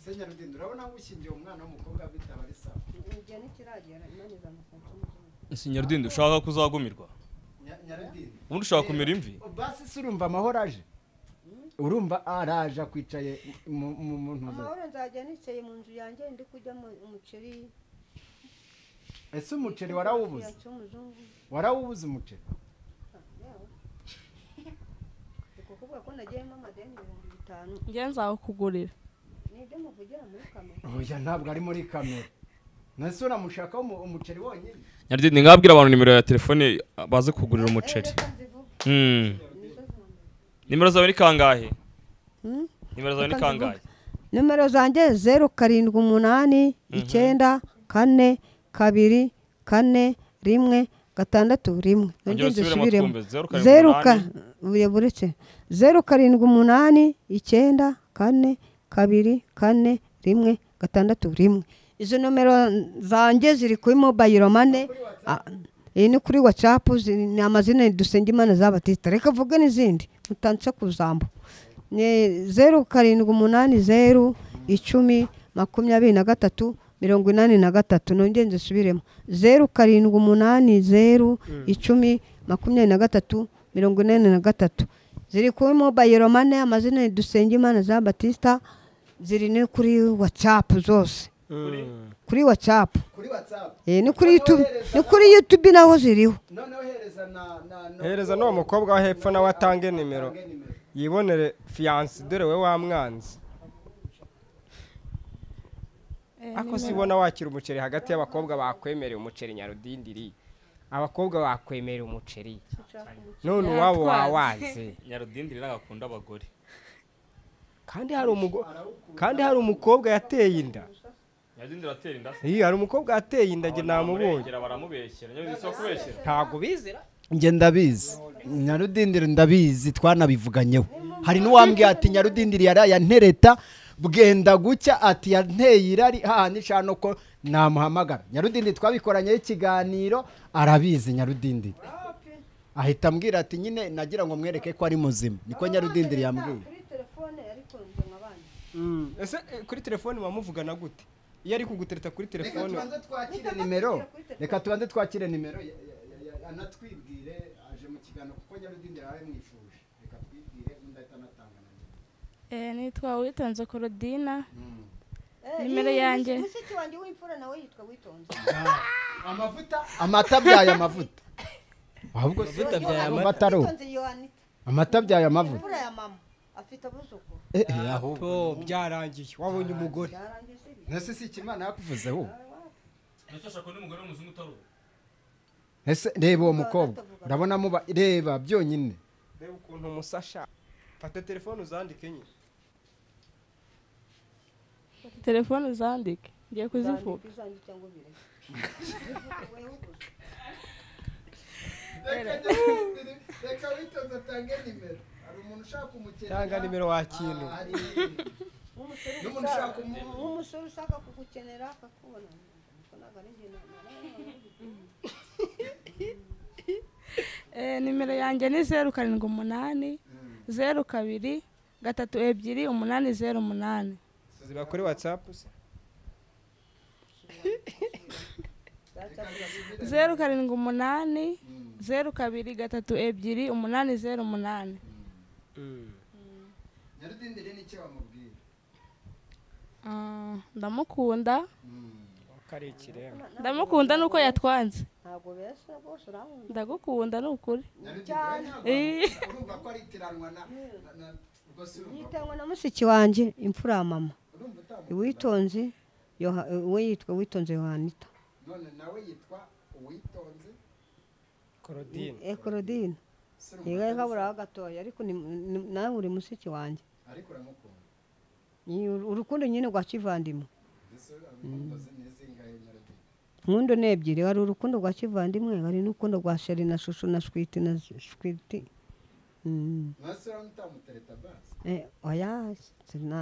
se nyarudinda urabona nk'ushingiye umwana w'umukobwa bitaba ari sawa igihe ntikiragera imana izamusanze ese nyarudinda ushaka kuzagumirwa Nya- nyarudinda ubundi ushaka kumera imvi basi se urumva amahoro aje urumva araje akwicaye mu- mu muntu amahoro nzajya nicaye mu nzu yanjye ndi kurya mu- umuceri ese umuceri warawubuze yacu w'umuzungu warawubuze umuceri ndi kukuvuga ko nagiyemo amadeni ibihumbi bitanu njye nzakugurira ni ibyo muvugira muri kamera oya ntabwo ari muri kamera nase uramushakaho umu- umuceri wonyine nyarudinda ngabwira abantu nimero ya telefone baze kugurira umuceri Eh, reka nzivuge. Hmm. Nizo zambere. nimero zawe ni kangahe Hmm? nimero zawe ni Reka kangahe nimero zanjye zeru karindwi umunani icyenda kane kabiri kane rimwe gatandatu rimwe Nongere Ongera ndasubiremo. usubiremo twumve. Zeru karindwi zeru ka umunani. buye buretse zeru karindwi umunani icyenda kane kabiri kane rimwe gatandatu rimwe izo nomero zanjye ziri kuri mobayiro mane Ah, iyi ni kuri watsapu ni amazina dusenge imana zabatita reka vuge n'izindi mutanse kuzambu ni zeru karindwi umunani zeru icumi makumyabiri na gatatu mirongo inani na gatatu nongere nzisubiremo zeru karindwi umunani zeru icumi makumyabiri na gatatu mirongo inani na gatatu ziri kuri mobayiro mane amazina dusenge imana za batista ziri no kuri watsapu zose kuri watsapu kuri watsapu Eh, ni kuri YouTube ni kuri YouTube naho ziriho noneho hereza na na na- hereza n'uwo mukobwa wo hepfo nawe atange nimero Atange nimero. yibonere fiyanse dore we wamwanze ako si ubona wakira umuceri hagati y'abakobwa bakwemereye umuceri nyarudindiri abakobwa bakwemereye umuceri none uwabo wawanze nyarudinda ntabwo akunda abagore kandi hari umugo kandi hari umukobwa yateye inda nyarudinda iratera inda se iyi hari umukobwa yateye inda njye namubonye Baramurengera, baramubeshyera nyarudinda si uwo kubeshyera ntabwo bizera njye ndabizi nyarudindiri ndabizi twanabivuganyeho hari n'uwambwiye ati nyarudindiri yaraye antereta bwenda gucya ati yanteye irari haha n'ishano ko namuhamagara nyarudindiri twabikoranyeho ikiganiro arabizi nyarudindiri ahita ambwira ati nyine nagira ngo mwereke ko ari muzima niko nyarudindiri yambwiye ese eh, kuri telefone wamuvugana gute iyo ari kugutereta kuri reka telefone tubanze twakire nimero reka tubanze twakire nimero ya- ya- ya- ya- anatwibwire aje mu kiganiro kuko nyarudindiri arabimwifuje reka twibwire undi ahita anatanga na nimero. Eh, nitwa witonze korodina Mm. Nimero yanjye. mushiki wanjye w'imfura nawe yitwa witonze amavuta amata abyaye amavuta ahubwo si Amavuta abyaye urumva amata. atari ubu. witonze yohanita amata abyaye amavuta imfura ya mama afite abuzukuru Eh, eh, ahubwo to byarangiye wabonye umugore byarangiye se ese si ikimana yakuvuze ahubwo ndetse ashaka undi mugore w'umuzungu utari uwo ese reba uwo mukobwa urabona muba reba byonyine reba ukuntu umusasha fata telefone uzandike enye telefone uzandike ngiye kuzivuga bizanjye cyangwa ubireke reka witonze atange nimero hari umuntu ushaka umukene cyangwa nimero wakintu n'umuntu ushaka nk'umusore ushaka kugukenera akakubona Ubwo ntabwo ari njye na- Eh, nimero yanjye ni zeru karindwi umunani zeru kabiri gatatu ebyiri umunani zeru umunani ziba kuri watsapu se zeru karindwi umunani zeru kabiri gatatu ebyiri umunani zeru umunani nyarudindiri n'icyo bamubwira Ah, ndamukunda karekire ndamukunda nuko yatwanze ntabwo besa rwose urabona ndagukunda ni ukuri nyarudindiri urumva ko ari itiranwa na na- na ubwo si urumva yitangwa na mushiki wanjye imfura ya mama urumva utamu witonze we yitwa witonze yohanita none nawe yitwa uwitonze korodine ekorodine si urumva yewe kaburaho gatoya ariko ni- ni- nawe uri mushiki wanjye ariko uramukunda Ni uru- urukundo nyine rwa kivandimwe ese urukundo ze ni izingahe nyarudindiri nkundo ni ebyiri hari urukundo rwa kivandimwe hari n'urukundo rwa sheri na shushu na switi na switi mwese uramutereta basi oya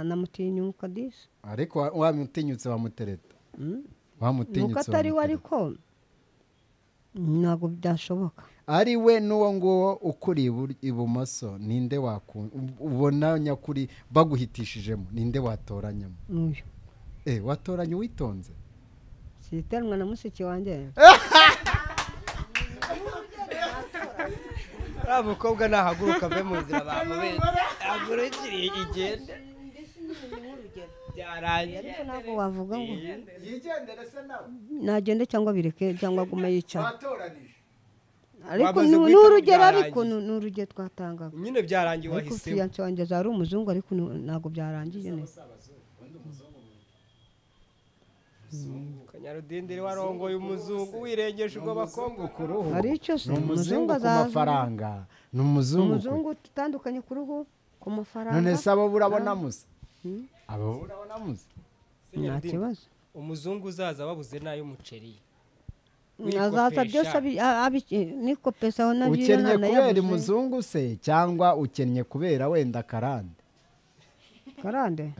namutinyuka disi ariko wa- wamutinyutse wamutereta nuko wamutinyutse atari we wamutereta ariko ntabwo byashoboka ari we n'uwo nguwo ukuri ibur- ibumoso ninde wakunda ubona nyakuri baguhitishijemo ninde watoranyamo n'uyu eh watoranya uwitonze sitanwa na mushiki wanjye uriya mukobwa nahaguruka ave mu nzira bamubere agurukiriye igende byarangiye ariko ntabwo wavuga ngo yigendere se nawe nagende cyangwa bireke cyangwa agume yicara watoranije ariko Wamaze ni ni guhitamo urugero byarangiye. ariko ni ni urugero twatangaga nyine byarangiye ariko wahisemo fiyanse wanjye azaba ari umuzungu ariko ni- ntabwo byarangiye neza kanyarudindiri warongoye umuzungu wirengeje ubwo bakobwa ku ruhu Hari icyo se, ni umuzungu umuzungu ku azaza. mafaranga ni umuzungu ku- umuzungu tutandukanye ku ruhu ku mafaranga none se abo burabona musa abo burabona musa nta kibazo umuzungu uzaza babuze n'ay'umuceri azaza byose abi- a- abi- niko pesa aho nabyo ukennye kubera umuzungu se cyangwa ukennye kubera wenda karande karande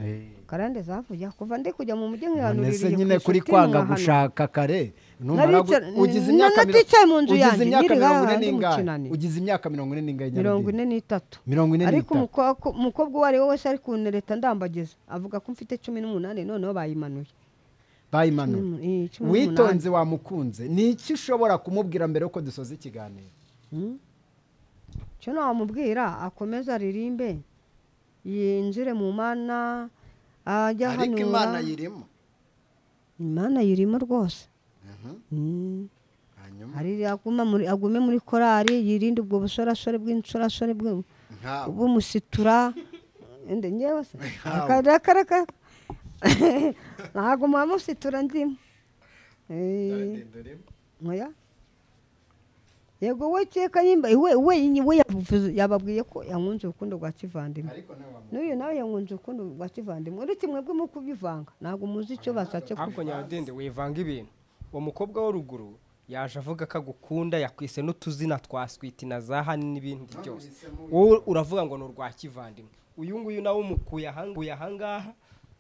karande zavuye kuva ndi kujya mu mujyi none nkihanuririye se nyine kuri kwanga gushaka kare numara gu- Naricara- ugize n- imyaka miro- naticaye mu nzu ugize yanjye, imyaka niri mirongo ine hahandi mu n'ingahe kinani. ugize imyaka mirongo ine n'ingahe mirongo ine Nyarugenge? n'itatu mirongo ine ariko n'itatu umukwa- umukobwa uwo ari we wese ari kunereta ndambagiza avuga ko mfite cumi n'umunani noneho bayimanuye bayimanuye Eh, cumi n'umunani. witonze wamukunze ni iki ushobora kumubwira mbere yuko dusoza ikiganiro cyo nawamubwira akomeze aririmbe yinjire mu mana ajya ariko imana hanura yirimo imana yirimo rwose Mm. hanyuma hari aguma muri- agume muri korari yirinde ubwo busorasore bw'insorasore bwe- nkawe bumusitura Ende ngewe se Hawe. akaraka ntabwo muhamusitura ndimo Eh. Ndagenda urimo. Oya. yego we keka nyimba we we we yavuze- yababwiye ko yankunze urukundo rwa kivandimwe ariko nawe wamu- n'uyu nawe yankunze urukundo rwa kivandimwe uretse mwebwe mu kubivanga ntabwo muzi icyo bashatse ariko kuvuga nyaradende wivanga ibintu uwo mukobwa wo ruguru yaje avuga ko agukunda yakwise n'utuzina twa switi na za hani n'ibindi byose wowe uravuga ngo ni urwa kivandimwe uyu nguyu nawe umukuye ahanguye ahangaha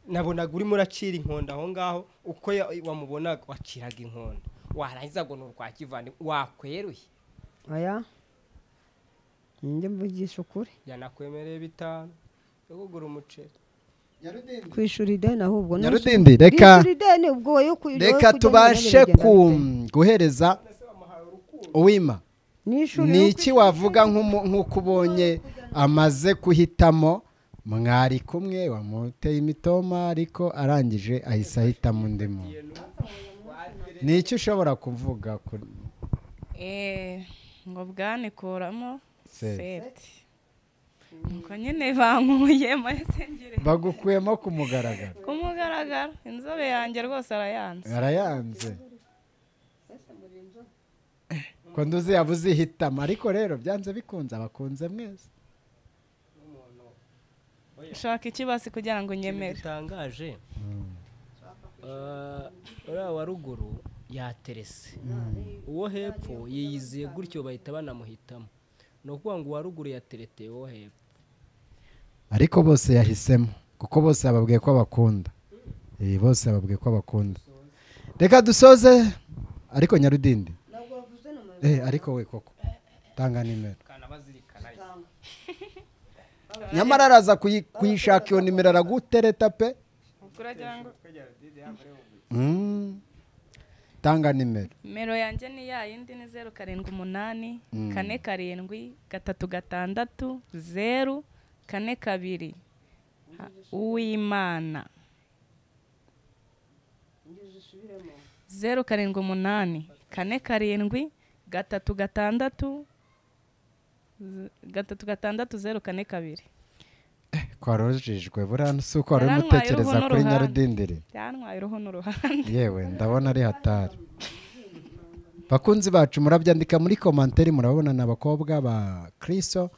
nabonaga urimo uracira inkonda aho ngaho uko ya- wamubonaga waciraga inkonda warangiza ngo ni urwa kivandimwe wakweruye aya njye mvugisha ukuri yanakwemereye bitanu yo kugura umuceri kwishyura ideni ahubwo ni nyarudindi reka kwishyura ideni ubwo yo ku- yo reka kujya tubashe nyine bigenda ku- bite? guhereza uwima n'ishuri ni yo iki wavuga nk'umu- nk'uko ubonye amaze guhitamo mwari kumwe wamuteye imitoma ariko arangije ahise ahitamo undi muntu ni iki ushobora kuvuga kuri Eh, ngo bwanikuramo Seti. seti nuko nyine bankuye mahise ngire bagukuyemo ku mugaragaro kumugaragara inzobe yanjye rwose arayanze arayanze ko nduzi yaba uzihitamo ariko rero byanze bikunze abakunze mwese nshaka ikibasi kugira ngo nyemere gitangaje uriya wa ruguru yaterese uwo hepfo yiyiziye gutyo bahita banamuhitamo ni ukuvuga ngo uwa ruguru yatereteye uwo hepfo ariko bose yahisemo kuko bose bababwiye ko bakunda Eh, bose bababwiye ko bakunda reka dusoze ariko nyarudindi Eh, ariko we koko tanga nimero nyamara araza kuyi- kuyishaka iyo nimero aragutereta pe kuragira ngo Mm. tanga nimero nimero yanjye ni ya yindi ni zeru karindwi umunani kane karindwi gatatu gatandatu zeru kane kabiri Ha- uwimana zeru karindwi umunani kane karindwi gatatu gatandatu ze- gatatu gatandatu zeru kane kabiri twarojejwe buriya si uko wari urimo Yarantwaye utekereza uruhu kuri n'uruhande. nyarudindiri byantwaye uruhu n'uruhande yewe ndabona ari hatari bakunzi bacu murabyandika muri komanteri murabona ni abakobwa ba kiriso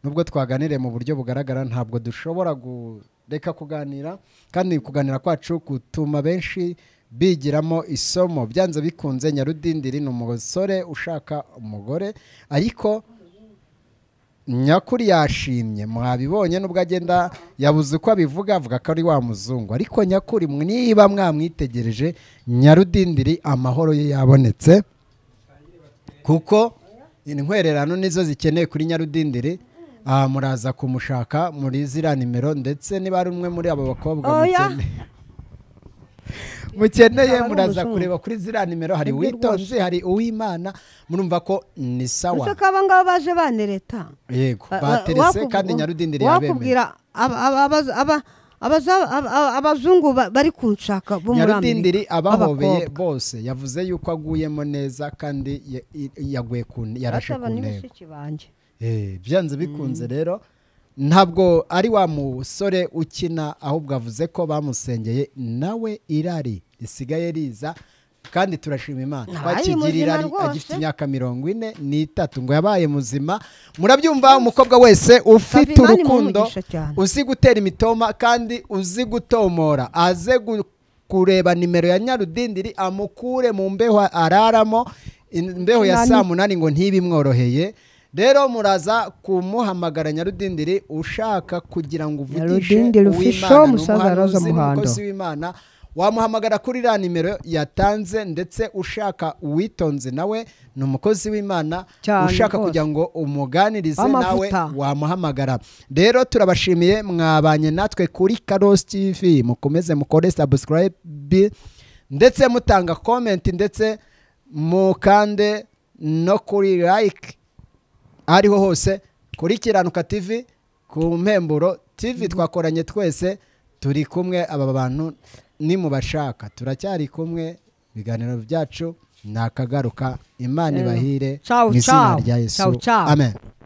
nubwo twaganiriye mu buryo bugaragara ntabwo dushobora kureka kuganira kandi kuganira kwacu gutuma benshi bigiramo isomo byanze bikunze nyarudindiri ni umusore ushaka umugore ariko nyakuri yashimye mwabibonye nubwo agenda yabuze uko abivuga avuga ko ari wa muzungu ariko nyakuri niba mwamwitegereje nyarudindiri amahoro ye yabonetse kuko intwererano nizo zikeneye kuri nyarudindiri Ah, muraza kumushaka muri ziriya nimero ndetse niba ari umwe muri abo bakobwa Oya. mukeneye mukeneye Aba ari muraza umuzungu. kureba kuri ziriya nimero hari Nibyo uwitonze hari uwimana murumva ko ni sawa ese ko aba ngaba baje banereta yego Ba- ba- baterese wakubu- kandi nyarudindiri yabemeye wakubwira aba- aba- aba- aba- abaza- aba- aba- abazungu ba- bari kunshaka bo muri nyarudindiri amerika abahobeye b'abakobwa. bose yavuze yuko aguyemo neza kandi ya- i- yaguye ku ne- yarashe Basaba ku ntego n'ibishiki banjye Eh, byanze bikunze rero ntabwo ari wa musore ukina ahubwo avuze ko bamusengeye nawe irari risigaye riza kandi turashima imana Nabaye twakigira muzima irari rwose. agifite imyaka mirongo ine n'itatu ngo yabaye muzima murabyumva umukobwa wese ufite Kavimani urukundo mumugisha cyane. uzi gutera imitoma kandi uzi gutomora aze gu- kureba nimero ya nyarudindiri amukure mu mbeho araramo imbeho ya Nani- saa munani ngo ntibimworoheye rero muraza kumuhamagara nyarudindiri ushaka kugira ngo uvugishe Nyarudindiri Fisho, uw'imana musaza Roza n'umuhanuzi Muhando. n'umukozi w'imana wamuhamagara kuri iriya nimero yatanze ndetse ushaka uwitonze nawe ni umukozi w'imana Cyane ushaka rwose. kugira ngo umuganirize nawe W'amavuta. wamuhamagara rero turabashimiye mwabanye natwe kuri karosi tv mukomeze mukore sabusikarayibi ndetse mutanga komenti ndetse mukande no kuri like ariho hose kuri kiranuka tv ku mpemburo tv twakoranye twese turi kumwe aba bantu nimubashaka turacyari kumwe ibiganiro byacu ni akagaruka imana ibahire Ciao, mu izina ciao. rya yesu Ciao, ciao. amen